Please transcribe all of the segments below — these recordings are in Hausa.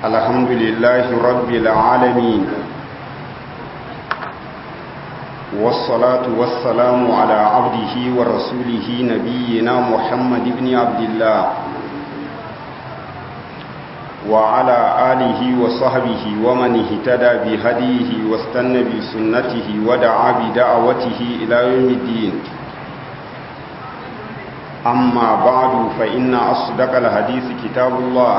الحمد لله رب العالمين والصلاة والسلام على عبده ورسوله نبينا محمد بن عبد الله وعلى آله وصحبه ومن اهتدى بهديه واستنى بسنته ودعا بدعوته إلى يوم الدين أما بعد فإن أصدق الحديث كتاب الله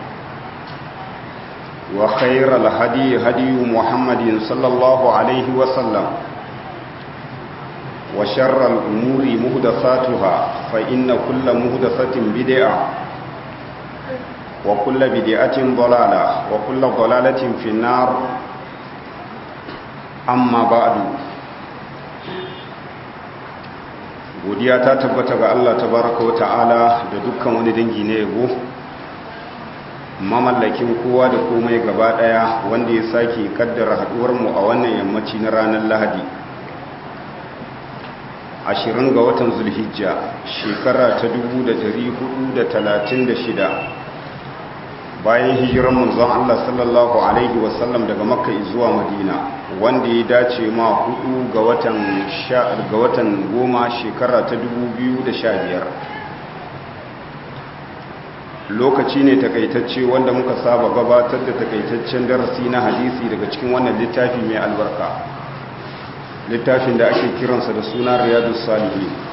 وخير الهدي هدي محمد صلى الله عليه وسلم وشر الأمور مهدساتها فإن كل مهدسة بدعة وكل بدعة ضلالة وكل ضلالة في النار أما بعد godiya ta tabbata ga Allah tabaraka wa ta'ala da dukkan wani dangi na yabo mamallakin kowa da komai gaba daya wanda ya sake kaddara haduwar mu a wannan yammaci na ranar Lahadi 20 ga watan Zulhijja shekara ta 1436 bayan hijiran manzon Allah sallallahu alaihi wasallam daga Makka zuwa Madina wanda ya dace ma hudu ga watan ga watan goma shekara ta 2015 lokaci ne takaitacce wanda muka saba gabatar da takaitaccen darasi na hadisi daga cikin wannan littafi mai albarka littafin da ake kiransa da suna riyadus salihin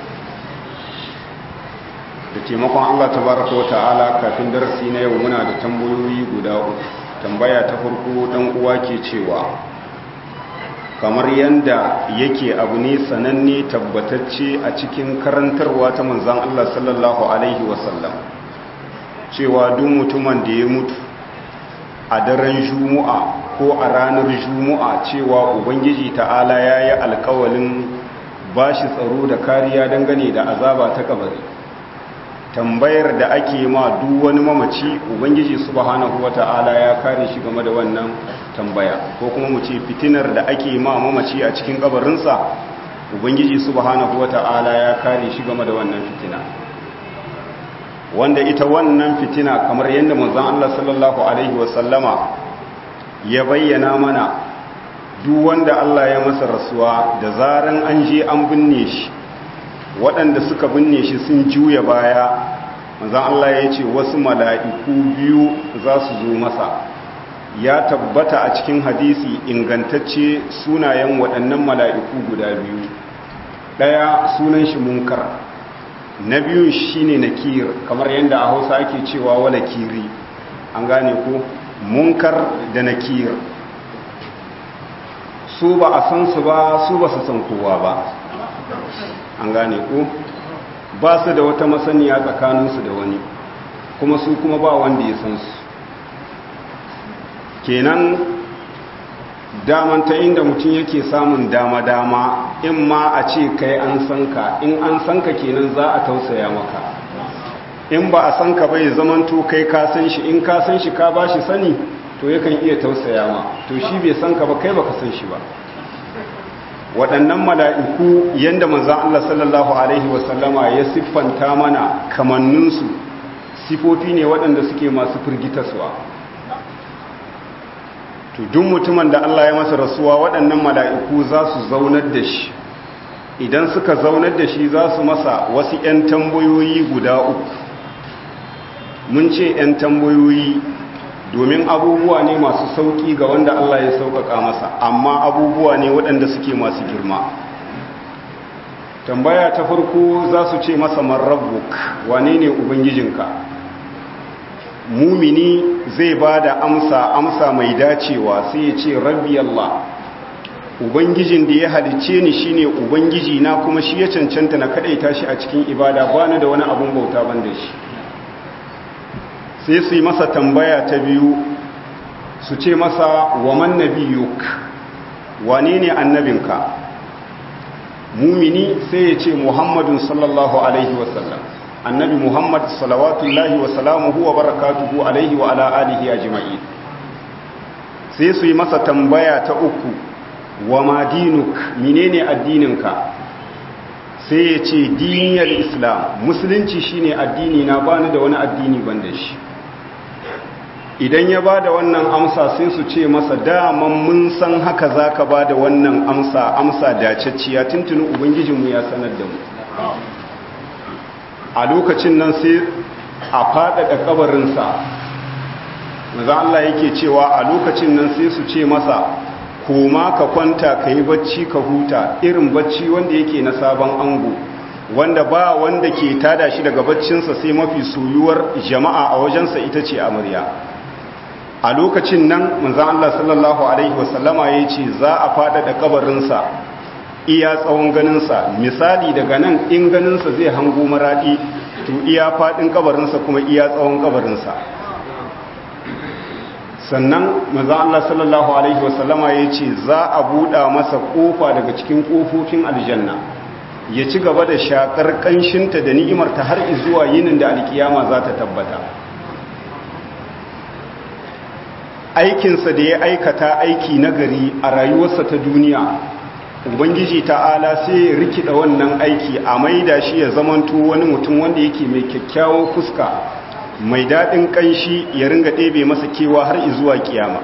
da taimakon Allah tabaraka wa ta'ala kafin darasi na yau muna da tambayoyi guda uku tambaya ta farko dan uwa ke cewa kamar yanda yake abu ne sananne tabbatacce a cikin karantarwa ta manzon Allah sallallahu alaihi wasallam cewa duk mutumin da ya mutu a daren jumu'a ko a ranar jumu'a cewa ubangiji ta'ala yayi alkawalin bashi tsaro da kariya dangane da azaba ta kabari tambayar da ake ma duk wani mamaci ubangiji subhanahu wata'ala ya kare shi game da wannan tambaya ko kuma mu ce fitinar da ake ma mamaci a cikin kabarinsa ubangiji subhanahu wata'ala ya kare shi game da wannan fitina wanda ita wannan fitina kamar yadda manzon Allah sallallahu alaihi wasallama ya bayyana mana duk wanda Allah ya masa rasuwa da zaran an je an binne shi waɗanda suka binne shi sun juya baya manzan Allah ya ce wasu mala'iku biyu za su zo masa ya tabbata a cikin hadisi ingantacce sunayen waɗannan mala'iku guda biyu ɗaya sunan shi munkar na biyun shi ne nakir kamar yadda a hausa ake cewa wala kiri an gane ko munkar da nakir su ba a san su ba su ba su san kowa ba an gane ko ba su da wata masaniya tsakaninsu da wani kuma su kuma ba wanda ya san su kenan daman ta inda mutum yake samun dama-dama in ma a ce kai an san ka in an san ka kenan za a tausaya maka in ba a san ka bai zamanto kai ka san shi in ka san shi ka ba shi sani to yakan iya tausaya ma to shi bai san ka ba kai baka san shi ba waɗannan mala'iku yadda manzan Allah sallallahu Alaihi wasallama ya siffanta mana kamanninsu sifofi ne waɗanda suke masu firgitaswa to duk mutumin da Allah ya masa rasuwa waɗannan mala'iku za su zaunar da shi idan suka zaunar da shi za su masa wasu ‘yan tambayoyi guda uku mun ce ‘yan tambayoyi domin abubuwa ne masu sauƙi ga wanda Allah ya sauƙaƙa masa amma abubuwa ne waɗanda suke masu girma tambaya ta farko za su ce masa marrabbuk wane ne ubangijinka mumini zai ba da amsa amsa mai dacewa sai ya ce rabbi Allah ubangijin da ya halicce ni shine ubangiji na kuma shi ya cancanta na kadaita shi a cikin ibada bani da wani abun bauta ban da shi sai su yi masa tambaya ta biyu su ce masa wa man nabiyuk wane ne annabinka mumini sai ya ce muhammadun sallallahu alaihi wasallam annabi muhammad salawatullahi wa salamuhu wa barakatuhu alaihi wa ala alihi ajma'i sai su yi masa tambaya ta uku wa ma dinuk menene addininka sai ya ce diniyar islam musulunci shine addini na bani da wani addini ban da shi idan ya ba da wannan amsa sai su ce masa daman mun san haka za ka ba da wannan amsa amsa dacacciya tuntunin ubangijinmu ya sanar da mu a lokacin nan sai a faɗaɗa ƙabarinsa maza Allah yake cewa a lokacin nan sai su ce masa koma ka kwanta ka yi bacci ka huta irin bacci wanda yake na sabon ango wanda ba wanda ke tada shi daga baccinsa sai mafi soyuwar jama'a a wajensa ita ce amarya a lokacin nan manzan Allah sallallahu Alaihi wasallama ya ce za a faɗaɗa ƙabarinsa iya tsawon ganinsa misali daga nan in ganinsa zai hango maraɗi to iya faɗin ƙabarinsa kuma iya tsawon ƙabarinsa sannan manzan Allah sallallahu Alaihi wasallama ya ce za a buɗa masa ƙofa daga cikin ƙofofin aljanna ya ci gaba da shakar ƙanshinta da ni'imarta har zuwa yinin da alkiyama za ta tabbata aikinsa da ya aikata aiki nagari a rayuwarsa ta duniya ubangiji ta'ala sai ya rikida wannan aiki a maida shi ya zamanto wani mutum wanda yake mai kyakkyawan fuska mai daɗin ƙanshi ya ringa ɗebe masa kewa har zuwa kiyama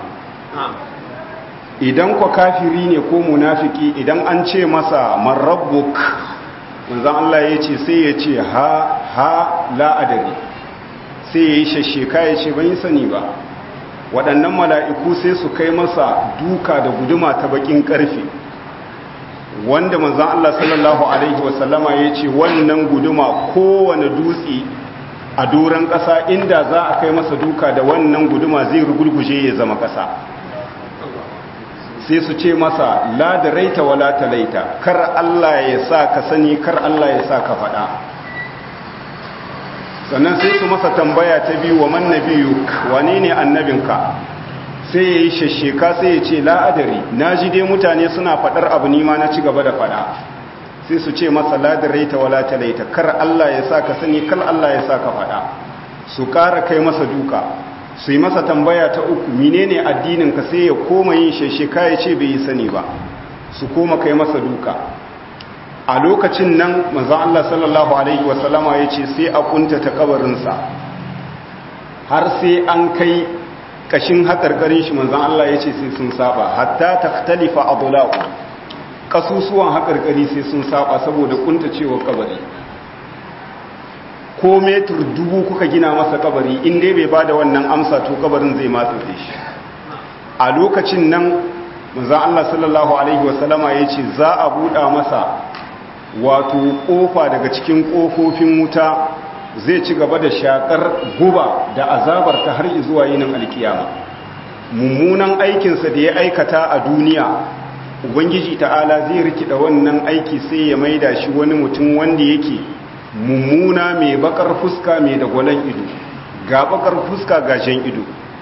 idan kwa kafiri ne ko munafiki idan an ce masa marrabbuk manzan Allah ya ce sai ya ce ha ha la'adari sai ya yi shasheka ya ce ban yi sani ba waɗannan mala'iku sai su kai masa duka da guduma ta bakin ƙarfe wanda manzan Allah sallallahu Alaihi wasallama ya ce wannan guduma kowane dutse a doron ƙasa inda za a kai masa duka da wannan guduma zai rugulguje ya zama ƙasa sai su ce masa la da raita wa la ta laita kar Allah ya sa ka sani kar Allah ya sa ka faɗa sannan sai su masa tambaya ta biyu wa man nabiyu wane ne annabinka sai ya yi shasheka sai ya ce la'adari na ji dai mutane suna faɗar abu nima na ci gaba da faɗa sai su ce masa ladarai ta wala ta laita kar Allah ya sa ka sani kar Allah ya sa ka faɗa su ƙara kai masa duka su yi masa tambaya ta uku menene addinin ka sai ya koma yin shasheka ya ce bai yi sani ba su koma kai masa duka a lokacin nan manzan Allah sallallahu Alaihi wasallama ya ce sai a kunta ta kabarinsa har sai an kai kashin haƙarƙarin shi manzan Allah ya ce sai sun saba hatta ta talifa a bulaku ƙasusuwan haƙarƙari sai sun saba saboda kunta cewa kabari ko metur dubu kuka gina masa kabari in dai bai ba da wannan amsa to kabarin zai matsa shi a lokacin nan manzan Allah sallallahu Alaihi wasallama ya ce za a buɗa masa wato ƙofa daga cikin ƙofofin wuta zai ci gaba da shakar guba da azabar ta har zuwa yinin alkiyama mummunan aikinsa da ya aikata a duniya ubangiji ta'ala zai rikida wannan aiki sai ya maida shi wani mutum wanda yake mummuna mai bakar fuska mai dagwalon ido ga bakar fuska ga jan ido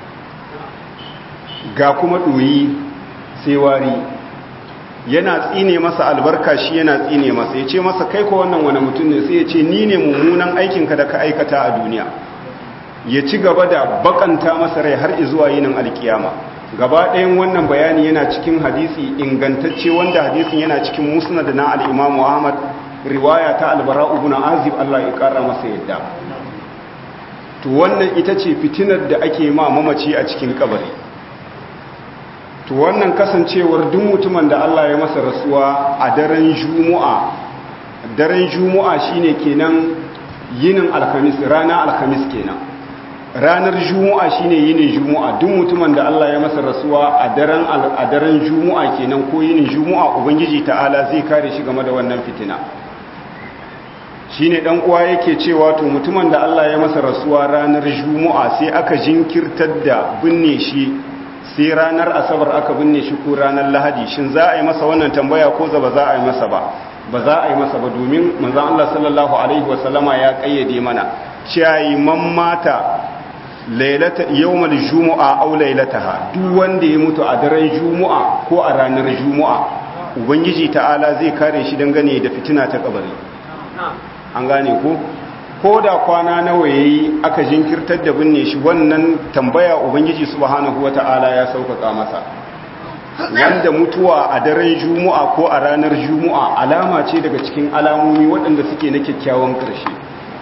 ga kuma ɗoyi sai wari yana tsine masa albarka shi yana tsine masa ya ce masa kai ko wannan wani mutum ne sai ya ce ni ne mummunan aikinka da ka aikata a duniya ya ci gaba da bakanta masa rai har izuwa yinin alkiyama gaba ɗayan wannan bayani yana cikin hadisi ingantacce wanda hadisin yana cikin musnad na al-imamu ahmad riwaya ta albara ibn azib Allah ya kara masa yadda to wannan ita ce fitinar da ake ma mamaci a cikin kabari to wannan kasancewar duk mutumin da Allah ya masa rasuwa a daren juma'a daren juma'a shine kenan yinin alhamis rana alhamis kenan ranar juma'a shine yinin juma'a duk mutumin da Allah ya masa rasuwa a daren a daren juma'a kenan ko yinin juma'a ubangiji ta'ala zai kare shi game da wannan fitina shine dan uwa yake cewa to mutumin da Allah ya masa rasuwa ranar juma'a sai aka jinkirtar da binne shi sai ranar asabar aka binne shi ko ranar lahadi shin za a yi masa wannan tambaya ko za ba za a yi masa ba ba za a yi masa ba domin manzon Allah sallallahu alaihi wasallama ya kayyade mana cewa man mata lailata yawmal jumu'a aw lailataha duk wanda ya mutu a daren jumu'a ko a ranar jumu'a ubangiji ta'ala zai kare shi dangane da fitina ta kabari an gane ko ko da kwana nawa yayi aka jinkirtar da binne shi wannan tambaya ubangiji subhanahu wata'ala ya sauƙaƙa masa wanda mutuwa a daren juma'a ko a ranar juma'a alama ce daga cikin alamomi waɗanda suke na kyakkyawan ƙarshe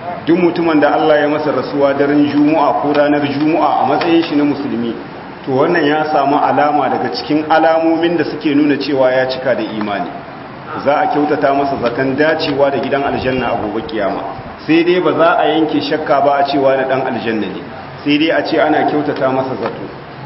duk mutumin da Allah ya masa rasuwa daren juma'a ko ranar juma'a a matsayin shi na musulmi to wannan ya samu alama daga cikin alamomin da suke nuna cewa ya cika da imani za a kyautata masa zakan dacewa da gidan aljanna a gobe kiyama sai dai ba za a yanke shakka ba a cewa na dan aljanna ne sai dai a ce ana kyautata masa zato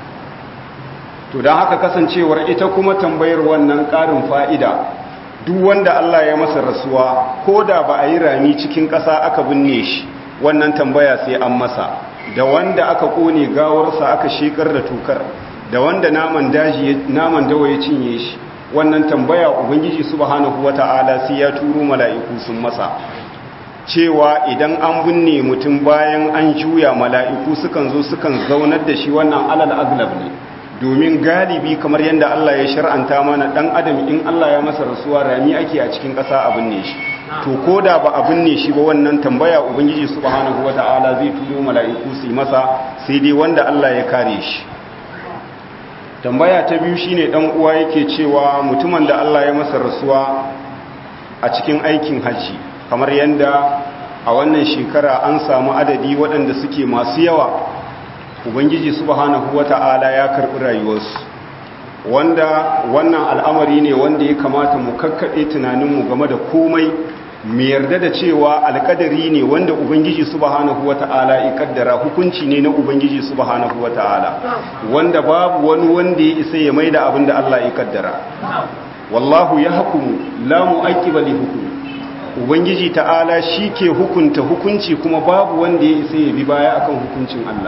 to don haka kasancewar ita kuma tambayar wannan ƙarin fa'ida duk wanda Allah ya masa rasuwa ko da ba a yi rami cikin ƙasa aka binne shi wannan tambaya sai an masa da wanda aka ƙone gawarsa aka shekar da tukar da wanda naman daji naman dawa ya cinye shi wannan tambaya ubangiji subhanahu wata'ala sai ya turo mala'iku sun masa cewa idan an binne mutum bayan an juya mala'iku sukan zo sukan zaunar da shi wannan alal aglab ne domin galibi kamar yadda Allah ya shar'anta mana dan adam in Allah ya masa rasuwa rami ake a cikin ƙasa a binne shi to ko da ba a binne shi ba wannan tambaya ubangiji subhanahu wata'ala zai turo mala'iku su yi masa sai dai wanda Allah ya kare shi tambaya ta biyu shine dan uwa yake cewa mutumin da Allah ya masa rasuwa a cikin aikin haji kamar yadda a wannan shekara an samu adadi waɗanda suke masu yawa ubangiji subhanahu wata'ala ya karɓi rayuwarsu wanda wannan al'amari ne wanda ya kamata mu kakkaɗe tunaninmu game da komai mu yarda da cewa alƙadari ne wanda ubangiji subhanahu wata'ala ya kaddara hukunci ne na ubangiji subhanahu wata'ala wanda babu wani wanda ya isa ya maida abin da Allah ya kaddara wallahu ya hukumu la mu'aqqiba li hukmi ubangiji ta'ala shi ke hukunta hukunci kuma babu wanda ya isa ya bi baya akan hukuncin Allah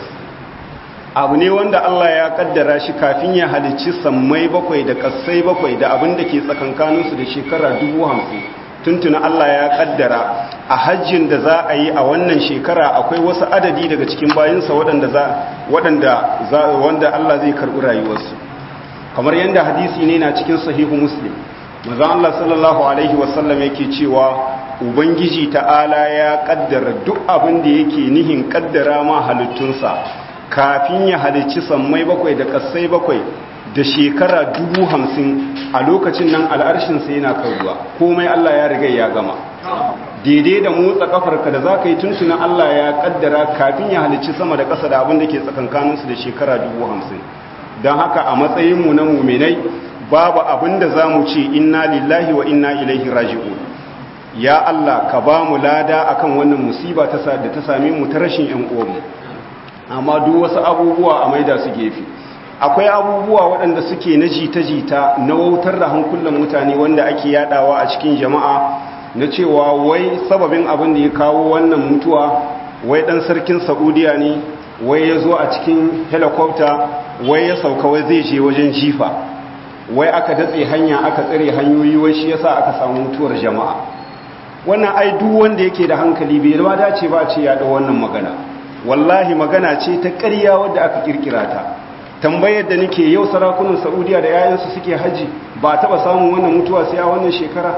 abu ne wanda Allah ya kaddara shi kafin ya halicci sammai bakwai da kassai bakwai da abin da ke tsakankaninsu da shekara dubu hamsin tuntuna Allah ya kaddara a hajjin da za a yi a wannan shekara akwai wasu adadi daga cikin bayinsa waɗanda za waɗanda za wanda Allah zai karɓi rayuwarsu kamar yadda hadisi ne na cikin sahihu muslim manzon Allah sallallahu alaihi wasallam yake cewa ubangiji ta'ala ya kaddara duk abin da yake nihin kaddara ma halittunsa kafin ya halicci sammai bakwai da kassai bakwai da shekara dubu hamsin a lokacin nan al'arshinsa yana karuwa komai Allah ya riga ya gama daidai da motsa kafarka da za ka yi tuntunan Allah ya kaddara kafin ya halicci sama da ƙasa da abin da ke tsakankaninsu da shekara dubu hamsin don haka a matsayinmu na muminai babu abin da za mu ce inna lillahi wa inna ilaihi raji'un ya Allah ka ba mu lada akan wannan musiba da ta same mu ta rashin 'yan uwanmu amma duk wasu abubuwa a maida su gefe akwai abubuwa waɗanda suke na jita-jita na wautar da hankulan mutane wanda ake yadawa a cikin jama'a na cewa wai sababin abin da ya kawo wannan mutuwa wai ɗan sarkin saudiya ne wai ya zo a cikin helicopter wai ya sauka wai zai je wajen jifa wai aka datse hanya aka tsare hanyoyi wai shi yasa aka samu mutuwar jama'a wannan ai duk wanda yake da hankali bai ba dace ba a ce ya da wannan magana wallahi magana ce ta ƙarya wadda aka kirkira ta tambayar da nake yau sarakunan saudiya da yayansu suke haji ba taba samun wannan mutuwa sai a wannan shekara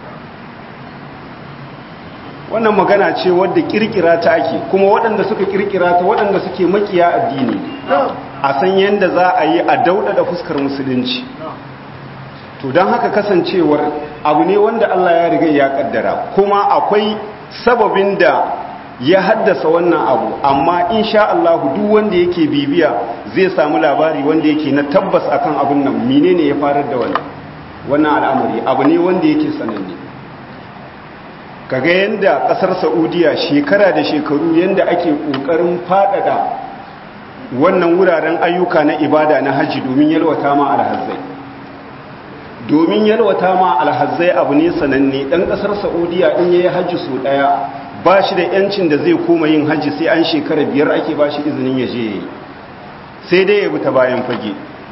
wannan magana ce wadda kirkira ta ake kuma waɗanda suka kirkira ta waɗanda suke makiya addini a san yadda za a yi a daudada fuskar musulunci to don haka kasancewar abu ne wanda Allah ya riga ya kaddara kuma akwai sababin da ya haddasa wannan abu amma insha Allah duk wanda yake bibiya zai samu labari wanda yake na tabbas akan abin nan menene ya farar da wannan wannan al'amari abu ne wanda yake sananne kaga yanda kasar Saudiya shekara da shekaru yanda ake kokarin fadada wannan wuraren ayyuka na ibada na haji domin yalwata ma alhazzai domin yalwata ma alhazzai abu ne sananne dan kasar Saudiya in yayi haji so daya ba shi da yancin da zai koma yin hajji sai an shekara biyar ake ba shi izinin ya je yi sai dai ya ta bayan fage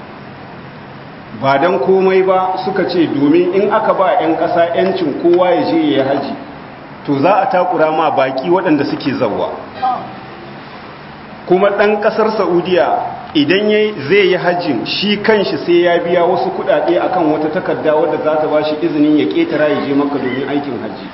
ba don komai ba suka ce domin in aka ba 'yan ƙasa yancin kowa ya je ya yi hajji to za a takura ma baki waɗanda suke zauwa kuma ɗan ƙasar saudiya idan zai yi hajjin shi kanshi sai ya biya wasu kuɗaɗe akan wata takarda wadda za ta ba shi izinin ya ƙetara ya je maka domin aikin hajji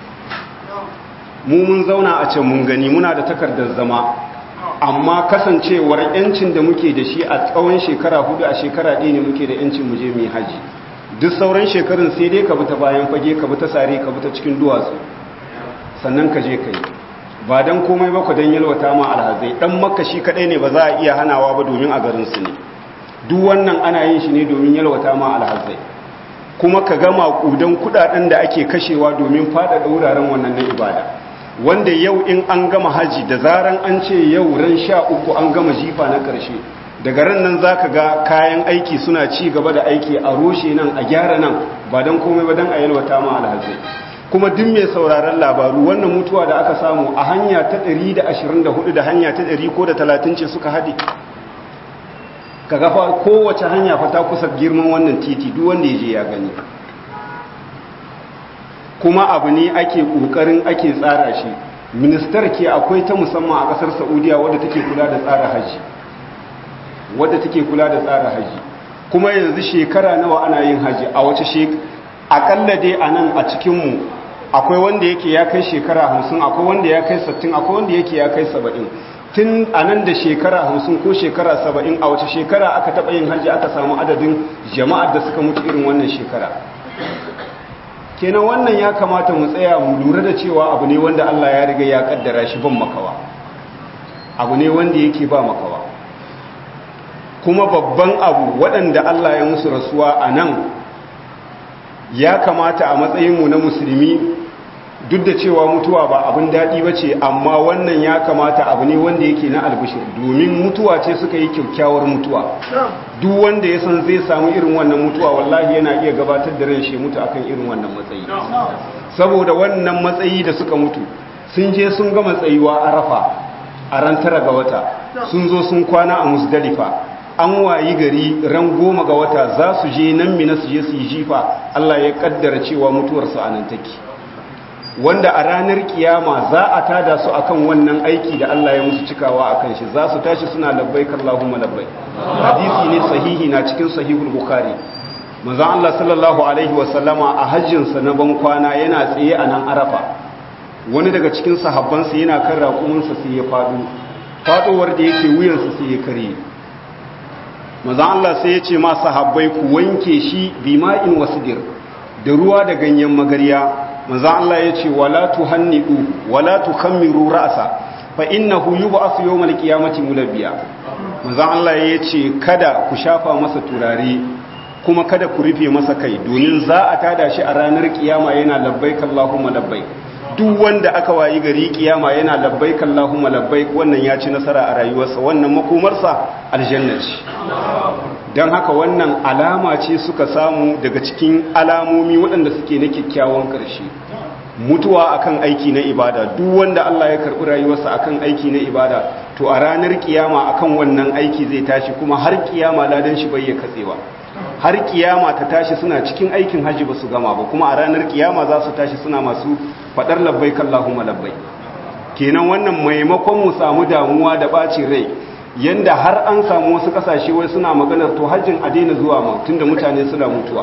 mu mun zauna a can mun gani muna da takardar zama amma kasancewar yancin da muke da shi a tsawon shekara hudu a shekara ɗaya ne muke da yancin mu je mu haji duk sauran shekarun sai dai ka bi ta bayan fage ka bi ta sare ka bi ta cikin duwatsu sannan ka je ka yi ba don komai ba ku don yalwata ma alhazai dan makka shi kadai ne ba za a iya hanawa ba domin a garinsu ne duk wannan ana yin shi ne domin yalwata ma alhazai kuma ka gama kudan kudaden da ake kashewa domin faɗaɗa wuraren wannan na ibada wanda yau in an gama haji da zaran an ce yau ran sha uku an gama jifa na ƙarshe daga ran nan za ka ga kayan aiki suna ci gaba da aiki a roshe nan a gyara nan ba don komai ba don a yalwata ma alhazai kuma duk mai sauraron labaru wannan mutuwa da aka samu a hanya ta 124 da hanya ta 100 ko da 30 ce suka haɗe ka gafa kowace hanya fata kusa girman wannan titi duk wanda ya je ya gani kuma abu ne ake ƙoƙarin ake tsara shi ministar ke akwai ta musamman a ƙasar saudiya wadda take kula da tsara haji wadda take kula da tsara haji kuma yanzu shekara nawa ana yin haji a wace shekara akalla dai a nan a cikinmu akwai wanda yake ya kai shekara hamsin akwai wanda ya kai sattin akwai wanda yake ya kai saba'in tun a nan da shekara hamsin ko shekara saba'in a wace shekara aka taɓa yin hajji aka samu adadin jama'ar da suka mutu irin wannan shekara kenan wannan ya kamata mu tsaya mu lura da cewa abu ne wanda Allah ya riga ya kaddara shi ban makawa abu ne wanda yake ba makawa kuma babban abu waɗanda Allah ya musu rasuwa a nan ya kamata a matsayinmu na musulmi duk da cewa mutuwa ba abin daɗi ba ce amma wannan ya kamata abu ne wanda yake na albishir domin mutuwa ce suka yi kyakkyawar mutuwa duk wanda ya san zai samu irin wannan mutuwa wallahi yana iya gabatar da ran shi mutu akan irin wannan matsayi saboda wannan matsayi da suka mutu sun je sun gama tsayuwa arafa a ran tara ga wata sun zo sun kwana a musdalifa an wayi gari ran goma ga wata za su je nan mina su je su yi jifa Allah ya kaddara cewa mutuwarsu a nan take wanda a ranar kiyama za a tada su akan wannan aiki da Allah ya musu cikawa akan shi za su tashi suna labbaik Allahumma labbaik hadisi ne sahihi na cikin sahihul bukhari manzon Allah sallallahu alaihi wa sallama a hajjin sa na ban kwana yana tsaye a nan arafa wani daga cikin sahabbansa yana kan raƙuminsa sai ya faɗo faɗowar da yake wuyansa sai ya kare manzon Allah sai ya ce ma sahabbai ku wanke shi bima'in wasdir da ruwa da ganyen magarya manzan Allah ya ce wala tuhannidu wala tukhammiru ra'sa fa innahu yub'asu yawmal qiyamati mulabbiya manzan Allah ya ce kada ku shafa masa turare kuma kada ku rufe masa kai domin za a tada shi a ranar kiyama yana labbaik Allahumma labbaik duk wanda aka wayi gari kiyama yana labbaik Allahumma labbaik wannan ya ci nasara a rayuwarsa wannan makomarsa aljanna ce don haka wannan alama ce suka samu daga cikin alamomi waɗanda suke na kyakkyawan ƙarshe mutuwa akan aiki na ibada duk wanda Allah ya karɓi rayuwarsa akan aiki na ibada to a ranar kiyama akan wannan aiki zai tashi kuma har kiyama ladan shi bai ya katsewa har kiyama ta tashi suna cikin aikin haji ba su gama ba kuma a ranar kiyama za su tashi suna masu faɗar labbai kallahumma labbai kenan wannan maimakon mu samu damuwa da ɓacin rai yanda har an samu wasu kasashe wai suna maganar to hajjin a daina zuwa ma tunda mutane suna mutuwa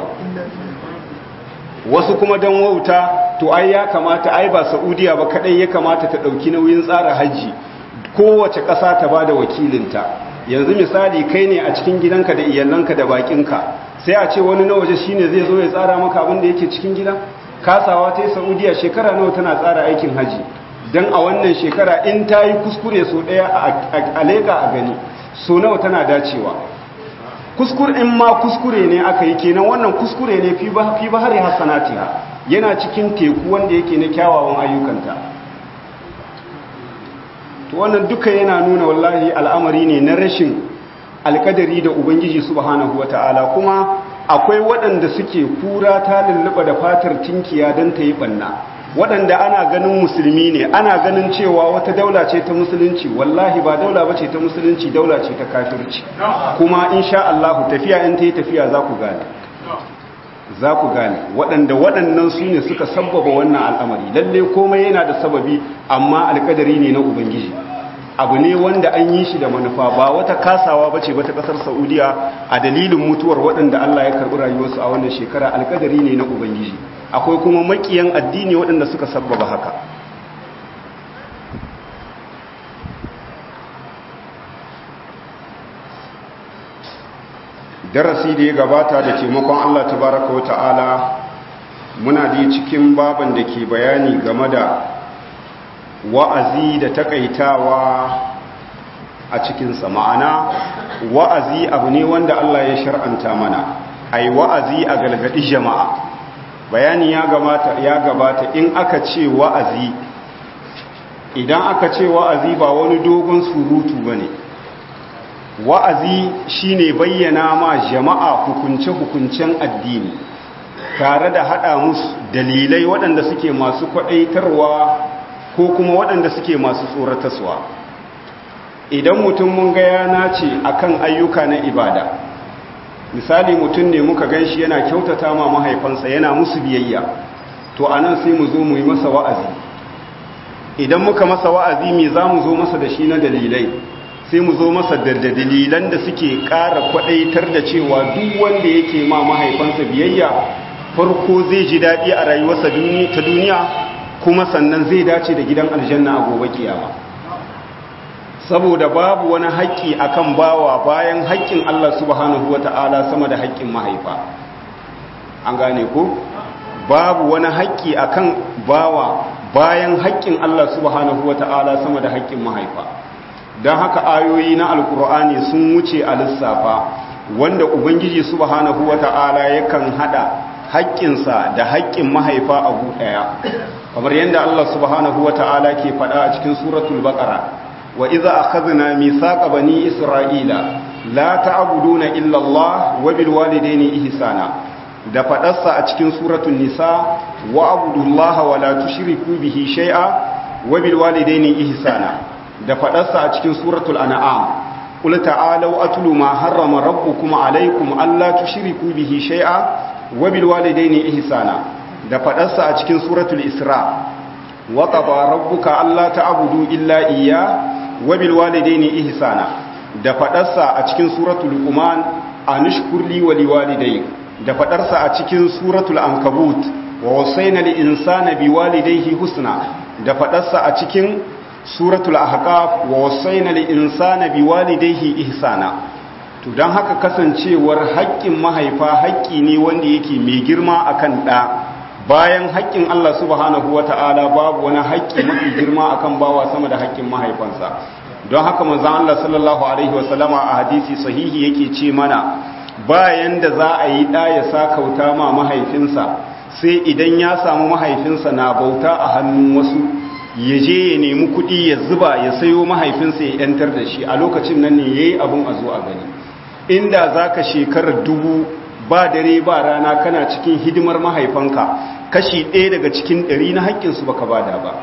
wasu kuma don wauta to ai ya kamata ai ba saudiya ba kadai ya kamata ta dauki nauyin tsara hajji kowace ƙasa ta bada wakilinta yanzu misali kai ne a cikin gidanka da iyalanka da bakinka sai a ce wani na waje shine zai zo ya tsara maka abin da yake cikin gida kasawa ta yi saudiya shekara nawa tana tsara aikin hajji don a wannan shekara in ta yi kuskure so ɗaya a leƙa a gani so nawa tana dacewa kuskur in ma kuskure ne aka yi kenan wannan kuskure ne fi ba hari hassanatiha yana cikin teku wanda yake na kyawawan ayyukanta to wannan duka yana nuna wallahi al'amari ne na rashin alkadari da ubangiji subhanahu wata'ala kuma akwai waɗanda suke kura ta lulluɓa da fatar tinkiya don ta yi ɓanna waɗanda ana ganin musulmi ne ana ganin cewa wata daula ce ta musulunci wallahi ba daula ba ce ta musulunci daula ce ta kafirci kuma insha Allah tafiya in ta yi tafiya za ku gane za ku gane waɗanda waɗannan su ne suka sabbaba wannan al'amari lalle komai yana da sababi amma alƙadari ne na ubangiji abu ne wanda an yi shi da manufa ba wata kasawa ba ce ba ta ƙasar saudiya a dalilin mutuwar waɗanda Allah ya karɓi rayuwarsu a wannan shekara alƙadari ne na ubangiji akwai kuma makiyan addini waɗanda suka sabbaba haka darasi da ya gabata da taimakon Allah tabaraka wa ta'ala muna da cikin baban da ke bayani game da wa'azi da takaitawa a cikinsa ma'ana wa'azi abu ne wanda Allah ya shar'anta mana ai wa'azi a galgadi jama'a bayani ya gabata ya gabata in aka ce wa'azi idan aka ce wa'azi ba wani dogon surutu bane wa'azi shine bayyana ma jama'a hukunce-hukuncen addini tare da hada musu dalilai waɗanda suke masu kwaɗaitarwa ko kuma waɗanda suke masu tsorataswa idan mutum mun ga yana ce akan ayyuka na ibada misali mutum ne muka gan shi yana kyautata ma mahaifansa yana musu biyayya to anan sai mu zo mu yi masa wa'azi idan muka masa wa'azi me za mu zo masa da shi na dalilai sai mu zo masa da dalilan da suke ƙara kwaɗaitar da cewa duk wanda yake ma mahaifansa biyayya farko zai ji daɗi a rayuwarsa ta duniya kuma sannan zai dace da gidan aljanna a gobe kiyama saboda babu wani haƙƙi akan bawa bayan haƙƙin Allah subhanahu wata'ala sama da haƙƙin mahaifa an gane ko babu wani haƙƙi akan bawa bayan haƙƙin Allah subhanahu wata'ala sama da haƙƙin mahaifa don haka ayoyi na alkur'ani sun wuce a lissafa wanda ubangiji subhanahu wata'ala yakan hada haƙƙinsa da haƙƙin mahaifa a ɗaya kamar yadda Allah subhanahu wata'ala ke faɗa a cikin suratul baqara wa idza akhadna mithaqa bani isra'ila la ta'buduna illa Allah wa bil walidayni ihsana da faɗarsa a cikin suratul nisa wa abudullaha wa la tushriku bihi shay'a wa bil walidayni ihsana da faɗarsa a cikin suratul an'am qul ta'alu atlu ma harrama rabbukum alaykum alla tushriku bihi shay'a wa bil walidayni ihsana da faɗarsa a cikin suratul isra wa qada rabbuka alla ta'budu illa iyya wa bil walidayni ihsana da faɗarsa a cikin suratul luqman anishkur li wa liwalidayk da faɗarsa a cikin suratul ankabut wa wasayna lil insana biwalidayhi husna da faɗarsa a cikin suratul ahqaf wa wasaina lil insana biwalidayhi ihsana to dan haka kasancewar haƙƙin mahaifa haƙƙi ne wanda yake mai girma akan ɗa bayan haƙƙin Allah subhanahu wata'ala babu wani haƙƙi mafi girma akan bawa sama da haƙƙin mahaifansa don haka manzon Allah sallallahu alaihi wasallama a hadisi sahihi yake ce mana bayan da za a yi ɗa ya sakauta ma mahaifinsa sai idan ya samu mahaifinsa na bauta a hannun wasu ya je ya nemi kuɗi ya zuba ya sayo mahaifinsa ya yantar da shi a lokacin nan ne ya yi abin a zo a gani inda za ka shekarar dubu ba dare ba rana kana cikin hidimar mahaifanka kashi ɗaya daga cikin ɗari na haƙƙinsu baka bada ba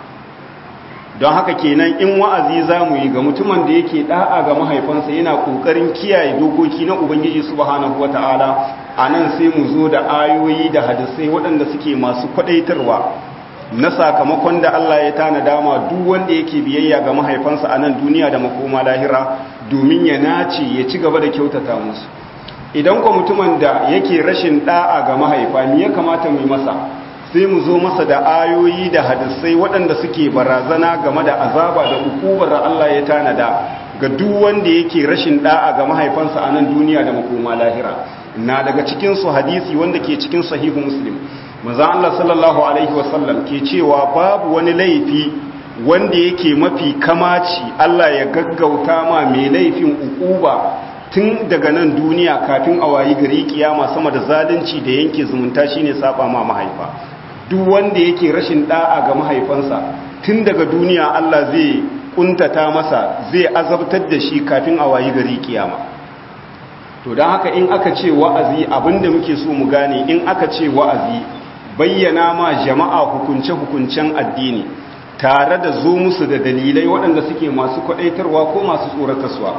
don haka kenan in wa'azi za mu yi ga mutumin da yake ɗa'a ga mahaifansa yana ƙoƙarin kiyaye dokoki na ubangiji subhanahu wata'ala a nan sai mu zo da ayoyi da hadisai waɗanda suke masu kwaɗaitarwa na sakamakon da Allah ya tana dama duk wanda yake biyayya ga mahaifansa a nan duniya da makoma lahira domin ya nace ya ci gaba da kyautata musu idan kwa mutumin da yake rashin da'a ga mahaifa me ya kamata mu masa sai mu zo masa da ayoyi da hadisai waɗanda suke barazana game da azaba da hukumar Allah ya tanada ga duk wanda yake rashin da'a ga mahaifansa a nan duniya da makoma lahira na daga cikin su hadisi wanda ke cikin sahihu muslim maza Allah sallallahu Alaihi wasallam ke cewa babu wani laifi wanda yake mafi kamaci Allah ya gaggauta ma mai laifin ukuba tun daga nan duniya kafin a wayi gari kiyama sama da zalunci da yanke zumunta shine saba ma mahaifa duk wanda yake rashin da'a ga mahaifansa tun daga duniya Allah zai kuntata masa zai azabtar da shi kafin a wayi gari kiyama to don haka in aka ce wa'azi abinda muke so mu gane in aka ce wa'azi bayyana ma jama'a hukunce-hukuncen addini tare da zo musu da dalilai waɗanda suke masu kwaɗaitarwa ko masu tsoratarwa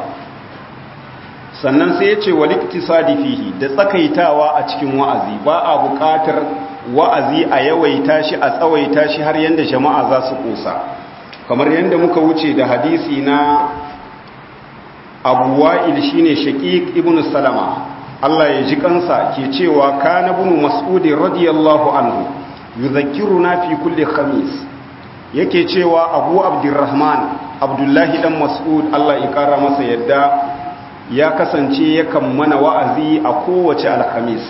sannan sai ya ce waliktisadi fihi da tsakaitawa a cikin wa'azi ba a buƙatar wa'azi a yawaita shi a tsawaita shi har yadda jama'a za su ƙosa kamar yadda muka wuce da hadisi na abu wa'il shine shaqiq ibn salama Allah ya ji kansa ke cewa kana ibn mas'ud radiyallahu anhu yuzakkiruna fi kulli khamis yake cewa abu abdurrahman abdullahi dan mas'ud Allah ya kara masa yadda ya kasance yakan mana wa'azi a kowace alhamis